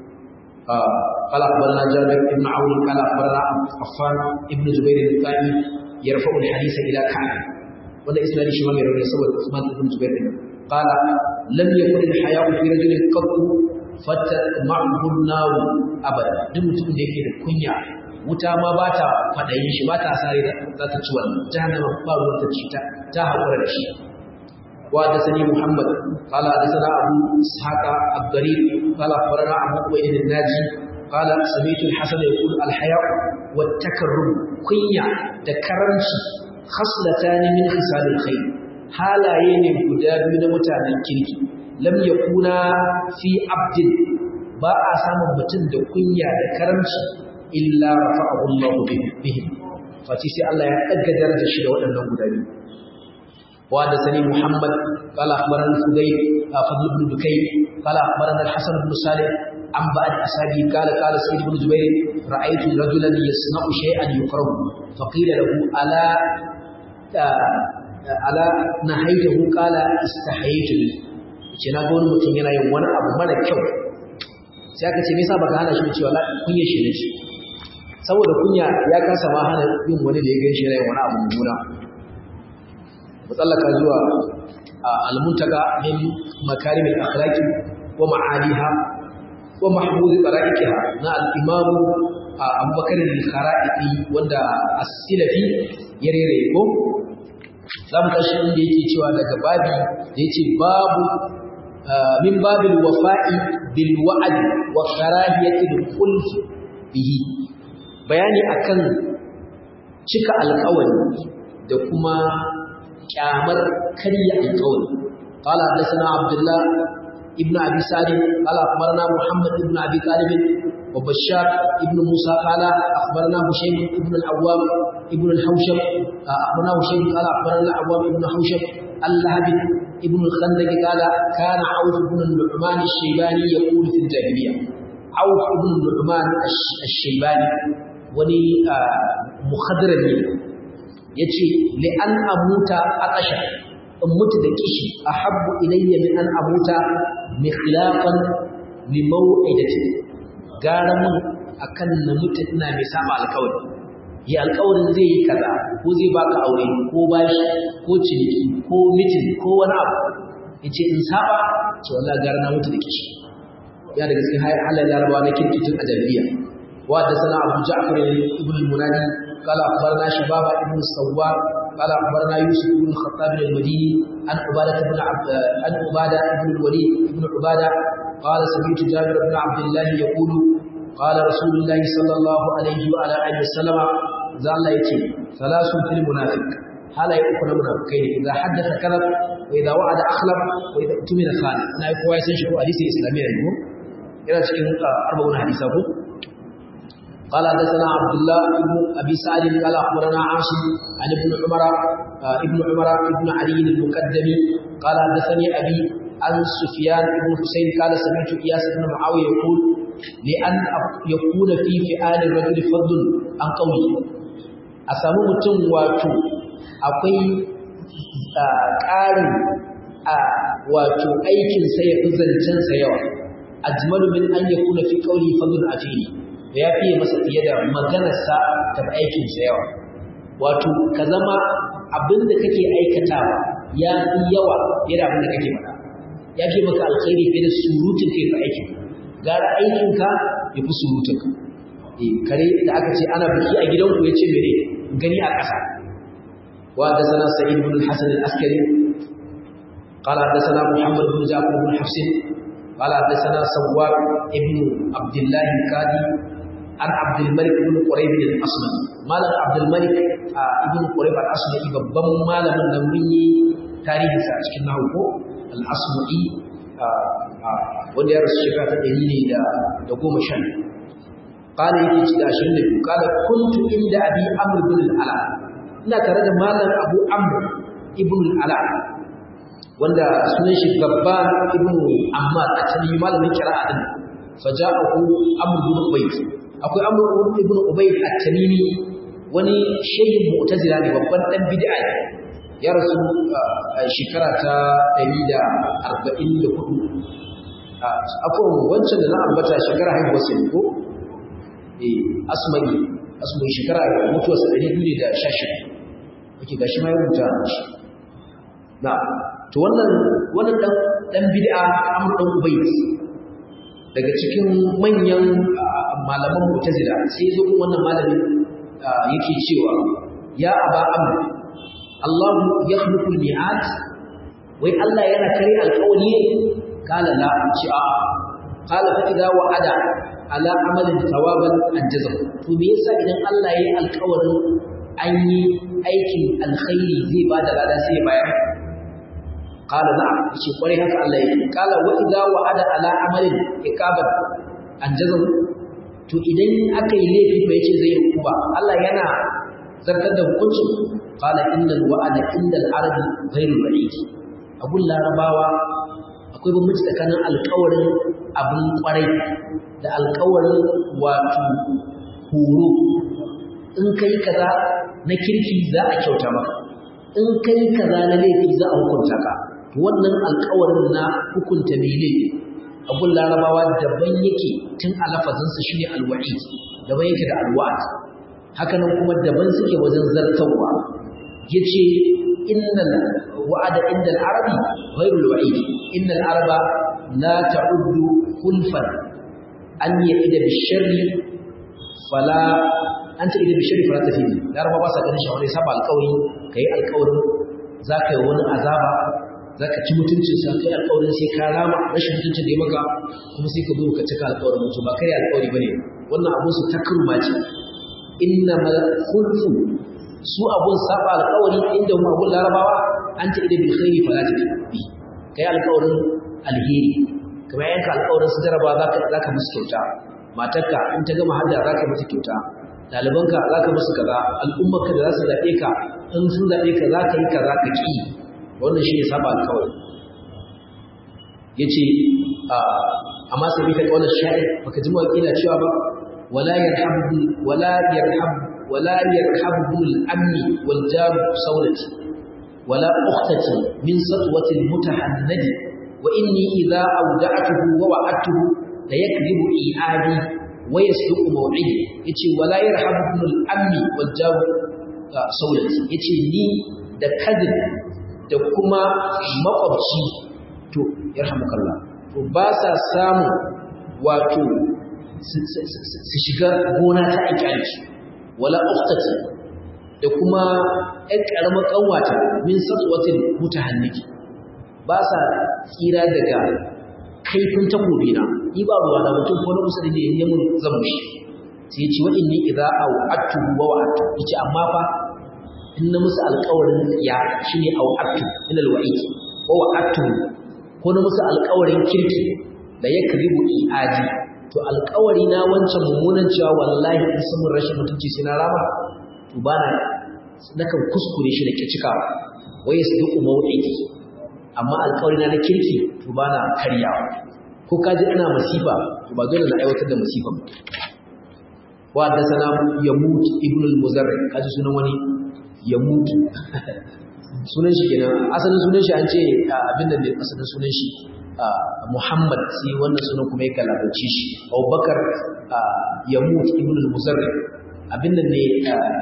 قال أخبرنا جابر بن عون قال أخبرنا عفان ابن زبير الثاني يرفع الحديث إلى كعب ولا إسناد شمال يروي سوى عثمان بن زبير قال لم يكن الحياء في رجل قط فتمعه النار أبدا دم mutum da yake da kunya wuta ma ba ta faɗayin shi ba ta sare za ta ci wannan jahannama ba ruwan ta ci ta ta haƙura da shi وحدثني محمد قال حدثنا ابو اسحاق الضرير قال اخبرنا ابو قويل الناجي قال سمعت الحسن يقول الحياء والتكرم كنيا تكرمشي خصلتان من خصال الخير halaye ne guda biyu na mutanen kirki lam yakuna fi abdin ba a samun mutum da kunya da karamci illa rafa'ahu Allah bihim fati sai Allah ya daga darajar shi da waɗannan guda biyu وحدثني محمد قال اخبرنا الفضيل فضل بن دكين قال اخبرنا الحسن بن صالح عن بعض اصحابه قال قال سيد بن جبير رايت رجلا يصنع شيئا يكره فقيل له الا الا نهيته قال استحييت ce na ga wani mutum yana yin wani abu mara kyau sai aka ce me yasa baka hana shi cewa la kunya shi ne saboda kunya ya kasa ma hana yin wani da ya gan shi yana yin wani abu mummuna mutsallaka zuwa almuntaka min makarim al-akhlaqi wa ma'aliha wa mahmud qara'iha na al-imam Abu Bakar al-Kharaiti wanda as-Silafi ya rere ko zamu tashi inda yake cewa daga babi da yace babu min babil wafa'i bil wa'd wa karahiyati al-khulf bihi bayani akan cika alƙawari da kuma kyamar karya alƙawari qala hadathana abdullah ابن أبي سالم قال أخبرنا محمد بن أبي طالب وبشار ابن موسى قال أخبرنا هشيم ابن العوام ابن الحوشب أخبرنا هشيم قال أخبرنا العوام ابن حوشب اللهب ابن الخندق قال كان عوف بن النعمان الشيباني يقول في الجاهلية عوف بن النعمان الشيباني وني مخضرمي yace li an amuta aqasha in mutu da kishi ahabbu ilayya min an amuta mikhlafan li maw'idati gara mun akan na mutu ina mai saba alƙawari yi alƙawarin zai yi kaza ko zai baka aure ko bashi ko ciniki ko mitin ko wani abu yace in saba ce wallahi gara na mutu da kishi ya daga cikin halin larabawa na kirkitin a jahiliya wa da sana abu ja'far ibn al-munadi قال أخبرنا شباب ابن الصوار قال أخبرنا يوسف بن الخطاب المديني عن عبادة بن عبد عن عبادة بن الوليد بن عبادة قال سمعت جابر بن عبد الله يقول قال رسول الله صلى الله عليه وعلى آله وسلم زال يتي ثلاث في المنافق هل يكون منافقين إذا حدث كذب وإذا وعد أخلف وإذا اؤتمن خان أنا يقول ويسن شكو حديث إسلامي عنه إلى تشكين أربعون حديثه قال حدثنا عبد الله بن ابي سعد قال اخبرنا عاصم عن ابن عمر ابن عمر ابن علي المقدمي قال حدثني ابي عن سفيان بن حسين قال سمعت اياس بن معاويه يقول لان يكون في فئال الرجل فضل عن قوله أسامو mutum wato akwai ƙarin wato aikin sa ya fi zancen sa yawa ajmalu min an yakuna fi qawli fadl afili da ya fiye masa fiye da maganarsa ta aikinsa yawa wato ka zama abinda kake aikatawa ya fi yawa fiye da abinda kake faɗa ya fi maka alkhairi fiye da surutun kai ka aikin gara aikinka ya fi surutunka e kare da aka ce ana biki a gidanku ya ce mene gani a ƙasa wa da sana sa'id ibn hasan al-askari قال حدثنا محمد بن جعفر بن حفص قال حدثنا سوار ابن عبد الله الكادي عن عبد الملك بن قريب الأصمعي مالك عبد الملك ابن قريب الأصمعي babban malamin nan mun yi tarihi sa cikin nahu ko al-asma'i wanda ya rasu shekara ta ɗari ne da da goma sha qala yake ci da ashirin da biyu qala kuntu inda abi amr bin al-ala ina tare da malam abu amr ibn al-ala wanda sunan shi babban ibn ammar a cikin malamin kira'a din faja'ahu amr bin ubayd akwai amr ibn ubayd at-tamimi wani shehin mu'tazila ne babban dan bid'a ne ya rasu a shekara ta 144 akwai wancan da na ambata shekara haihuwar sa ko eh asmani asmani shekara mutuwar sa 216 kake gashi ma ya rubuta shi na to wannan wannan dan dan bid'a amr dan ubayd daga cikin manyan malaman mu'tazila sai zo wannan malamin yake cewa ya aba amr Allah yakhluqu al-mi'at wai Allah yana kare alƙawari ne kala la ci a kala fa idza wa'ada ala amalin thawaban anjaza to me yasa idan Allah yayi alƙawarin an yi aikin alkhairi zai bada lada sai ya bayar قال نعم yace kware haka Allah yake kala wa idza wa'ada ala amalin ikaban anjazahu to idan aka yi laifi fa yace zai rukuba Allah yana zartar da hukuncin qala innal wa'ada indal arabi ghairu ba'id abun larabawa akwai bambanci tsakanin alƙawarin abun kwarai da alƙawarin wato horo in kai kaza na kirki za a kyauta maka in kai kaza na laifi za a hukunta ka wannan alƙawarin na hukunta mai laifi abun larabawa daban yake tun a lafazinsa shi ne alwa'i daban yake da alwa'ad hakanan kuma daban suke wajen zartarwa ya ce innal wa'ada inda al'arabi ghairu alwa'id innal araba la ta'uddu khulfan an ya'ida bisharri fala an ta ida bisharri fala tafi laraba ba sa ganin shawari saba alƙawari kai alƙawarin za ka yi wani azaba za ka ci mutuncinsa kai alƙawarin sai ka rama rashin mutuncin da ya maka kuma sai ka zo ka cika alƙawarin mutum ba kai alƙawari ba ne wannan abun su takarma ce inna ma khulfu su abun saba alƙawari inda mu abun larabawa an ta ida bil khairi fala tafi kai alƙawarin alheri kamar yanka alƙawarin su jaraba za ka musu kyauta matarka in ta gama hajja za ka musu kyauta ɗalibanka za ka musu kaza al'ummarka da za su zaɓe ka in sun zaɓe ka za ka yi kaza ka ƙi wannan shi ne saba alƙawari ya ce amma sai bi ta ƙaunar sha'ir baka ji mawaƙi na cewa ba wala yarhabu wala yarhabu wala yarhabu al-amni wal jar sawlati wala ukhtati min satwati al-mutahannadi wa inni idha awda'tuhu wa wa'adtuhu la yakdhibu i'adi wa yasduqu maw'idi yace wala yarhabu al-amni wal jar sawlati yace ni da kadin da kuma makwabci to yarhamukallah to ba sa samu wato su shiga gona ta aikyanci wala uktati da kuma ƴan ƙaramar ƙanwata min satsuwatin mutahanniki ba sa tsira daga kaifin takobi na ni ba ruwa na mutum ko na kusa da ne ya mun zan mushi sai ce wa'in ni idza au attu wa wa'attu yace amma fa in na musu alƙawarin ya shine au attu min alwa'id wa wa'attu ko na musu alƙawarin kirki da ya kribu i'adi to alƙawari na wancan mummunan cewa wallahi in sun rashin mutunci sai na rama to ba na nakan kuskure shi da ke cikawa wai ya sadu mawuɗi amma alƙawari na na kirki to ba na karyawa ko ka ji ina masifa to ba dole na aiwatar da masifa wa da sana yamut ibn al-muzarri kaji sunan wani yamut sunan shi kenan asalin sunan shi an ce abin da asalin sunan shi Muhammad sai wannan sunan kuma ya kalabace shi Abubakar Yamut ibn al-Muzarri abin nan ne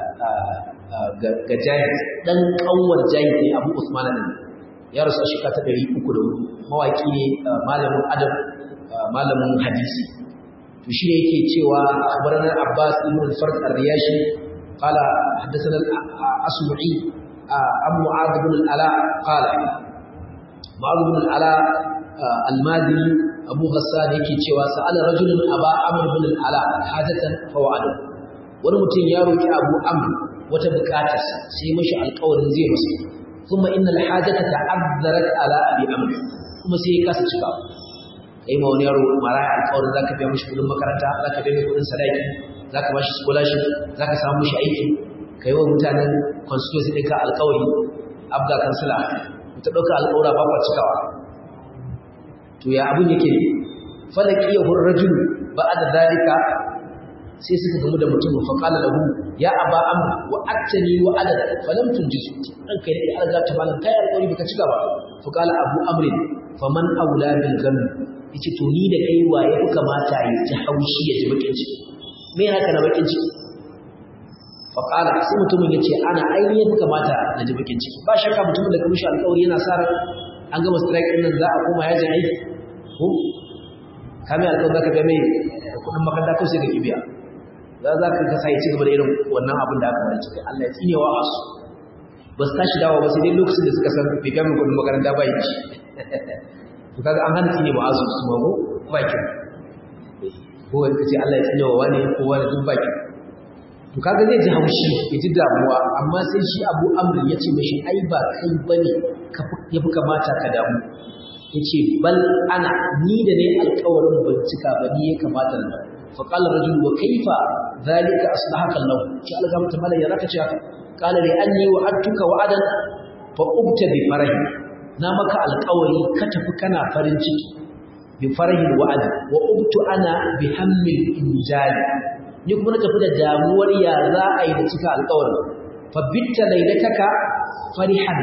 ga Jahid dan kanwar Jahid ne Abu Usman ne ya rasu shi ta 304 mawaki ne malamin adab malamin hadisi to shi ne yake cewa akhbarana Abbas ibn al-Fard ar-Riyashi qala hadathana al-Asma'i Abu Mu'adh ibn al-Ala qala Mu'adh ibn al-Ala almadini abu ghassan yake cewa sa'ala rajulun aba amr bin al-ala hajatan fa wa'ada wani mutum ya roki abu amr wata bukata sai mashi alƙawarin zai masa kuma innal hajata ta'azzarat ala abi amr kuma sai ya kasa cika kai ma wani yaro mara alƙawarin zaka biya mishi kudin makaranta zaka biya mishi kudin sadaki zaka bashi scholarship zaka samu mishi aiki kai wa mutanen constituency ɗinka alƙawari abda kansila ta ɗauka alƙawura ba kwa cikawa to ya abin yake ne falaki ya hurrajul ba'da dalika sai suka gamu da mutum fa qala lahu ya aba amr wa attani wa adad falam tunjis dan kai ne alga ta malan kai alƙawari baka cika ba fa qala abu amr faman aula bil gam yace to ni da kai wa ya kamata ya ji haushi ya ji bakin ciki me haka na bakin ciki fa qala sai mutumin yace ana ainihin kamata na ji bakin ciki ba shakka mutumin da kuma shi alƙawari yana sa an gama strike din nan za a koma yajin aiki ko kame alƙawar za ka ga mai kudin makaranta ko sai ka kibiya za za ka kasa ya ci gaba da irin wannan abin da aka bari cikin Allah ya tsinewa a su ba su tashi dawo ba sai dai lokacin da suka san bai gami kudin makaranta ba yi ci to kaga an hana tsine ba asu su mago baki ko wani kace Allah ya tsinewa wani ko wani duk baki to kaga zai ji haushi ya ji damuwa amma sai shi Abu Amr ya ce mishi ai ba kai bane ya fi kamata ka damu yace bal ana ni da ne alƙawarin bincika ba ni ya kamata na fa qala rajul wa kaifa zalika aslahaka Allah ki Allah gamta mala ya zaka ce haka qala li anni wa'adtuka wa'adan fa ubta bi farahi na maka alƙawari ka tafi kana farin ciki bi farahi wa'ad wa ubtu ana bi hammil injal ni kuma na tafi da damuwar ya za a yi da cika alƙawarin fa bitta lailataka farihan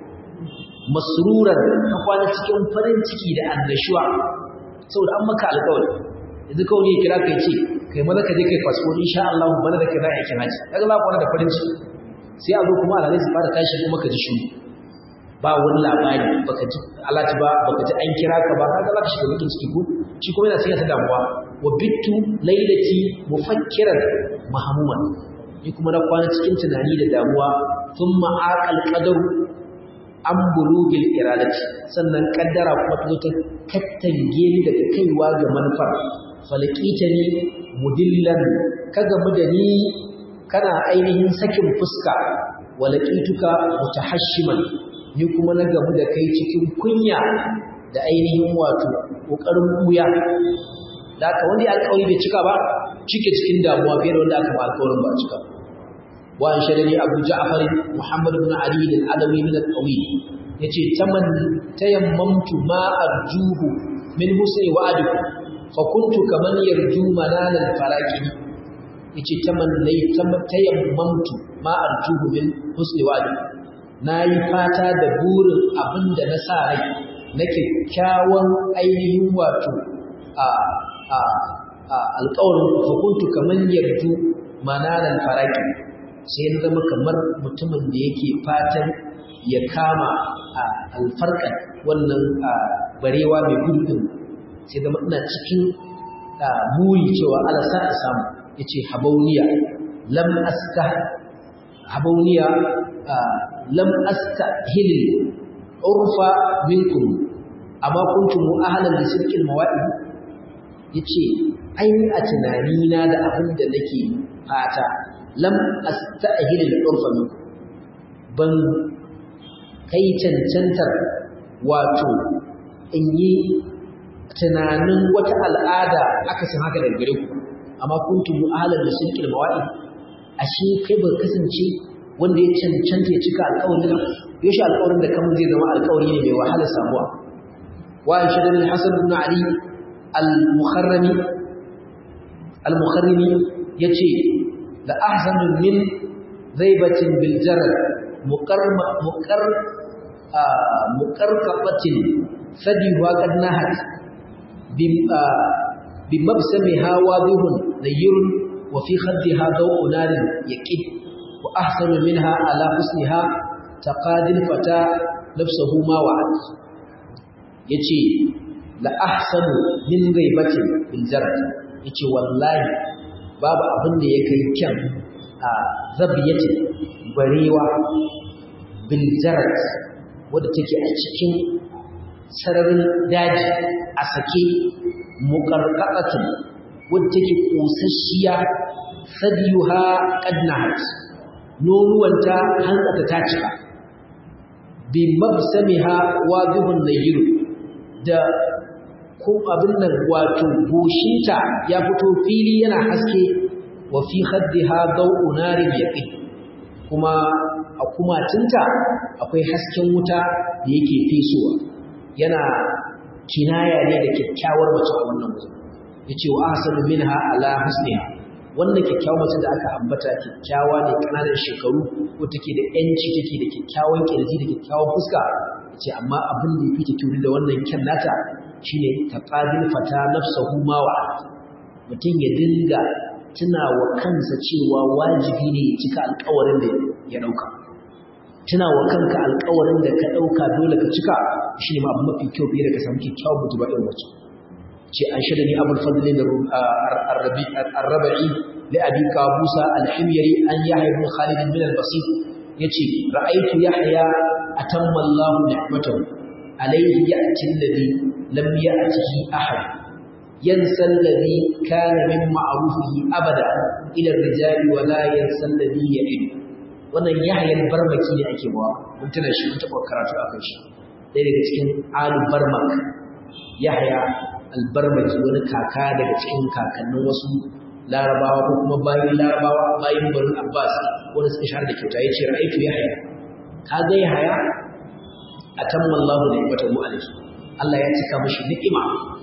masruran ka kwana cikin farin ciki da annashuwa saboda an maka alƙawari yanzu kawai ne kira kai ce kai maza ka je kai fasfo insha Allah bana da kai za a yi kin haji kaga za ku da farin ciki sai a zo kuma alalai su fara tashi kuma ka ji shiru ba wani labari baka ji alati ba baka ji an kira ka ba kaga za ka shiga bakin ciki ko shi kuma yana sanya ta damuwa wa bittu lailati mufakkiran mahmuman ni kuma na kwana cikin tunani da damuwa thumma aqal qadaru an bulugil iradati sannan kaddara kuma ta zo ta kattange ni daga kaiwa ga manufar falaqitani mudillan ka gamu da ni kana ainihin sakin fuska walaqituka mutahashiman ni kuma na gamu da kai cikin kunya da ainihin wato kokarin buya da aka wanda alƙawari bai cika ba cike cikin damuwa fiye da wanda aka ba alƙawarin ba cika wa an shadani abu ja'far muhammad ibn ali al-adawi min al-qawi yace taman tayammamtu ma arjuhu min husni wa'adikum fa kuntu kaman yarju manal al-faraqi yace taman lay tayammamtu ma arjuhu min husni wa'adikum nayi fata da burin abinda na sa rai na kyakkyawan ainihin wato a alƙawarin hukuntu kamar yarju mananan faraki sai ya zama kamar mutumin da yake fatan ya kama a alfarkar wannan barewa mai gudu din sai zama ina cikin buri cewa ala sa a samu ya ce habauniya lam aska habauniya lam aska hilil urfa minkum amma kuntum ahlan li sirqil mawa'id yace ai a tunani na da abin da nake fata lam asta'hil al-urfa minkum ban kai cancantar wato in yi tunanin wata al'ada aka san haka daga gare ku amma kuntum ahlan li sirqil mawa'id ashe kai ba kasance wanda ya cancanta ya cika alƙawarin yaushe alƙawarin da kamar zai zama alƙawari ne mai wahala samuwa wa shaddan al-hasan ibn ali al-mukharrami al-mukharrimi yace la ahzanu min zaibatin bil jarad muqarma muqar muqarqabatin fadi wa qad nahat bi mabsamiha wadihun nayyirun wa fi khaddiha daw'u narin yaqid wa ahsanu minha ala husniha taqadil fata nafsuhu ma wa'ad yace la ahsanu min ghaibatin bil jarad yace wallahi babu abin da ya kai kyan a zabiyatin barewa bil jarad wadda take a cikin sararin daji a sake muqarqaqatin wadda take kosasshiya sadiyuha qadnahat nonuwanta hantsata ta cika bi mabsamiha wadihun nayyiru da ko abin nan wato goshinta ya fito fili yana haske wa fi khaddiha daw'u narin yaqin kuma a kumatinta akwai hasken wuta da yake fesowa yana kinaya ne da kyakkyawar mace a wannan wajen yace wa ahsanu minha ala husniha wannan kyakkyawar mace da aka ambata kyakkyawa ne kananan shekaru ko take da yanci take da kyakkyawan kirji da kyakkyawan fuska ce amma abin da yake turi da wannan kyan nata shine taqadil fata nafsuhu ma wa mutum ya dinga tuna wa kansa cewa wajibi ne ya cika alƙawarin da ya dauka tuna wa kanka alƙawarin da ka dauka dole ka cika shine ma abu mafi kyau fiye da ka samu kyakkyawan mutuba irin wacce ce an shada ni abul fadl ar-rabi ar-rabi li abi kabusa al-himyari an yahya ibn khalid min al-basit yace ra'aytu yahya atamma Allah ni'matahu alayhi ya'ti alladhi lam ya'tihi ahad yansa alladhi kana min ma'rufihi abada ila ar-rijali wa la yansa alladhi ya'id wannan yahya barmaki ne ake bawa mun tana shi mun taba karatu akan shi dai daga cikin alu barmak yahya albarmaki wani kaka daga cikin kakannin wasu larabawa ko kuma bayin larabawa bayin barin abbas wanda suka shahar da kyauta ya ce ra'aitu yahya ka ga yahya atamma Allahu ni'matahu alayhi Allah ya cika mishi ni'ima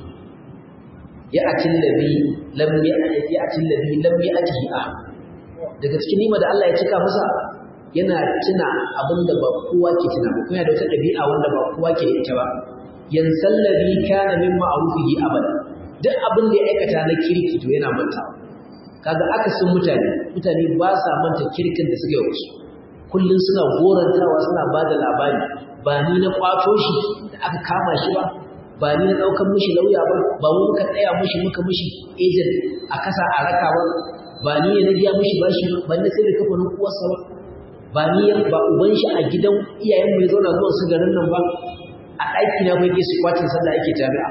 ya atil ladhi lam ya'ti atil ladhi lam ya'tihi ah daga cikin ni'ima da Allah ya cika masa yana tuna abinda ba kowa ke tuna ba kuma da wata dabi'a wanda ba kowa ke ita ba yansallabi kana min ma'rufihi abada duk abin da ya aikata na kirki to yana mantawa kaga akasin mutane mutane ba sa manta kirkin da suka yi wasu kullun suna gorantawa suna bada labari ba ni na kwato shi da aka kama shi ba ba ni na daukan mishi lauya ba ba mu muka tsaya mishi muka mishi agent a kasa a raka ba ba ni ne na biya mishi bashi ba ni sai da kafanin uwarsa ba ba ni ba uban shi a gidan iyayen mu ya zauna zuwa su garin nan ba a ɗaki na bai su kwatin sallah ake jami'a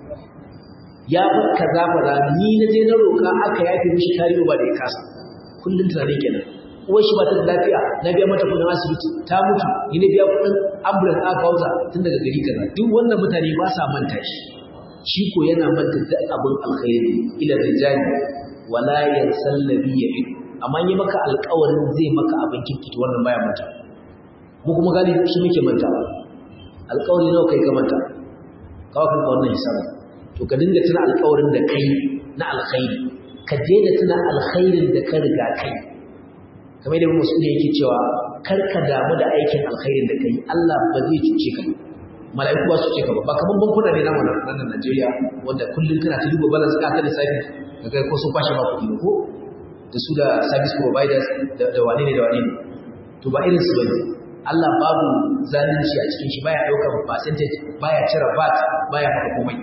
ya fi kaza fara ni na je na roƙa aka yafe mishi tarihi ba da ya kasa kullum tunani kenan uwar shi ba ta da lafiya na biya mata kudin asibiti ta mutu ni na biya kudin ambulance aka kawo ta tun daga gari kaza duk wannan mutane ba sa manta shi shi ko yana manta duk abin alkhairi ila rijali wala yansal ladhi yahid amma yi maka alƙawarin zai maka abin kirki to wannan baya manta mu kuma gani shi muke manta alƙawari nawa kai ka manta kawai kanka wannan hisabi to ka dinga tuna alƙawarin da kai na alkhairi ka daina tuna alkhairin da ka riga kai kamar da musu ne yake cewa kar ka damu da aikin alkhairin da kai Allah ba zai cuce ka mala'iku ba su cuce ka ba ba kaman bankuna ne namu nan Najeriya wanda kullun kana ta duba balance ka ta da safi kaga ko sun kwashe ba kuɗi ko da su da service providers da wane ne da wane ne to ba irin su bane Allah babu zalunci a cikin shi baya daukar percentage baya cire VAT baya maka komai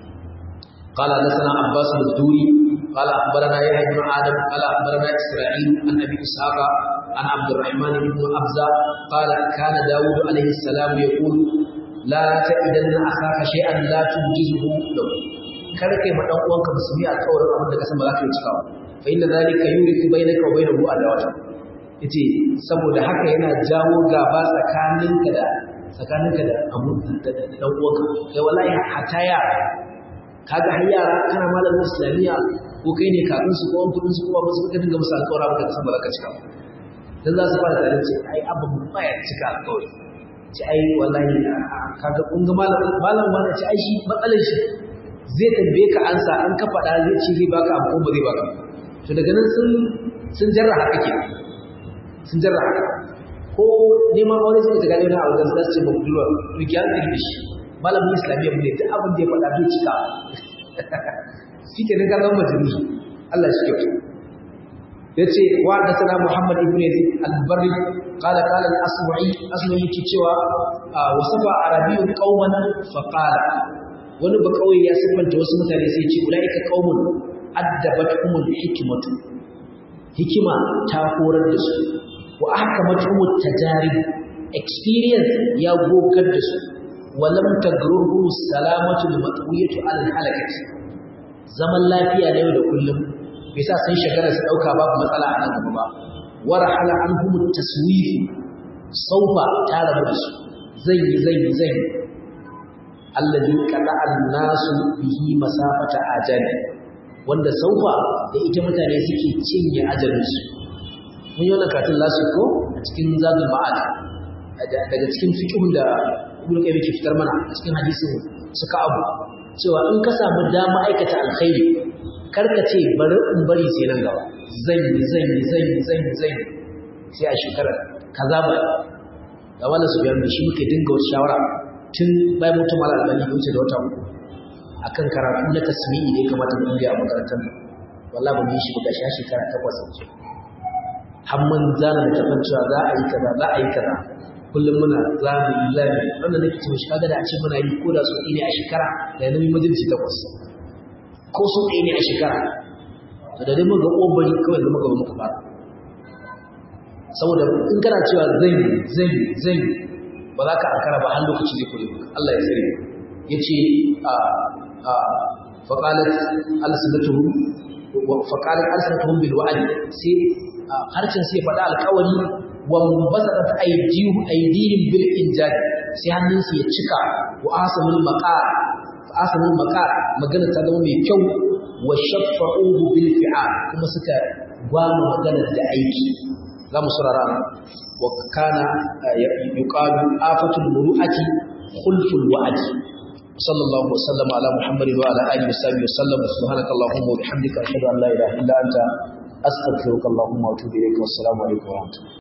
قال حدثنا عباس الدوري قال اخبرنا يحيى بن ادم قال اخبرنا اسرائيل عن ابي اسحاق عن عبد الرحمن بن ابزه قال كان داود عليه السلام يقول لا تئدن اخاك شيئا لا تنجزه له kar kai ma dan uwanka musulmi alƙawarin abin da ka san ba za ka yi cikawa fa inna zalika yuriku bainaka wa bainahu adawata yace saboda haka yana jawo gaba tsakaninka da tsakaninka da abu da dan uwanka kai wallahi hatta yara kaga har yara kana malamin islamiyya ko kai ne kafin su ko kudin su kuma musu ka dinga musu alƙawara ba ka san ba za ka cika dan za su fara tare ce ai abin ba ya cika alƙawari ce ai wallahi kaga kun ga malamin malam wani ce ai shi matsalar shi zai tambaye ka ansa an ka faɗa zai ce zai baka abu ko ba zai baka to daga nan sun sun jarra haka ke sun jarra haka ko neman aure suka ta gane wani abu da su ce ba budurwa rigiyar da shi malamin islamiyya mu ne duk abin da ya faɗa bai cika shi ke nan kallon majini Allah shi kyautu ya ce wa da sana Muhammad ibn Yazid al-Barri qala qala al-Asma'i Asma'i yake cewa wasafa arabiyyun qauman fa qala wani ba kauye ya siffanta wasu mutane sai ya ce ulaika qaumun addabathumul hikmatu hikima ta horar da su wa ahkamatuhum tajarib experience ya gogar da su walam tagrurhu salamatu al-matwiyatu al-halakat zaman lafiya na yau da kullum bai sa sun shagara su dauka babu matsala a nan gaba ba warahala anhum at-taswif saufa ta rabu da su zai yi zai yi zai alladhi qada an-nasu bihi masafata ajali wanda saufa da ita mutane suke cinye ajalinsu mun yi wannan katin lasu ko a cikin zadul ma'ad daga cikin fiqhun da ibnu qayyim ke fitar mana a cikin hadisin suka abu cewa in ka samu dama aikata alkhairi karka ce bari in bari sai nan gaba zan yi zan yi zan yi zan yi zan yi sai a shekara kaza ba ga wannan su biyan da shi muke dinga wata shawara tun bayan mutum ala albani ya wuce da wata uku akan karatu na tasmi'i da ya kamata mu yi a makarantar nan wallahi ba mu yi shi ba gashi shekara takwas yanzu har mun zana da tafan cewa za a yi kaza za a yi kaza kullum muna za mu yi lami wannan nake cewa shi kaga da a ce muna yi ko da so ne a shekara da ya nemi majalisi takwas ko so ɗaya ne a shekara da da dai muka ƙobari kawai da muka muka fara saboda in kana cewa zai zai zai ba za ka ankara ba har lokaci zai kure maka Allah ya tsare ya ce a a faƙalat alsinatuhum faƙalat alsinatuhum bil wa'd sai harshen sai faɗa alƙawari wa basadat aydihim aydihim bil injad sai hannunsu ya cika wa asamul maqar asamul maqar magana ta zama mai kyau wa shaffa'uhu bil fi'al kuma suka gwama magana da aiki za mu surara wa kana yuqalu afatul muru'ati khulful wa'd sallallahu wa sallama ala muhammadin wa ala alihi wa sahbihi wa sallam subhanaka allahumma wa bihamdika ashhadu an la ilaha illa anta astaghfiruka allahumma wa atubu ilayka wassalamu alaikum wa rahmatullahi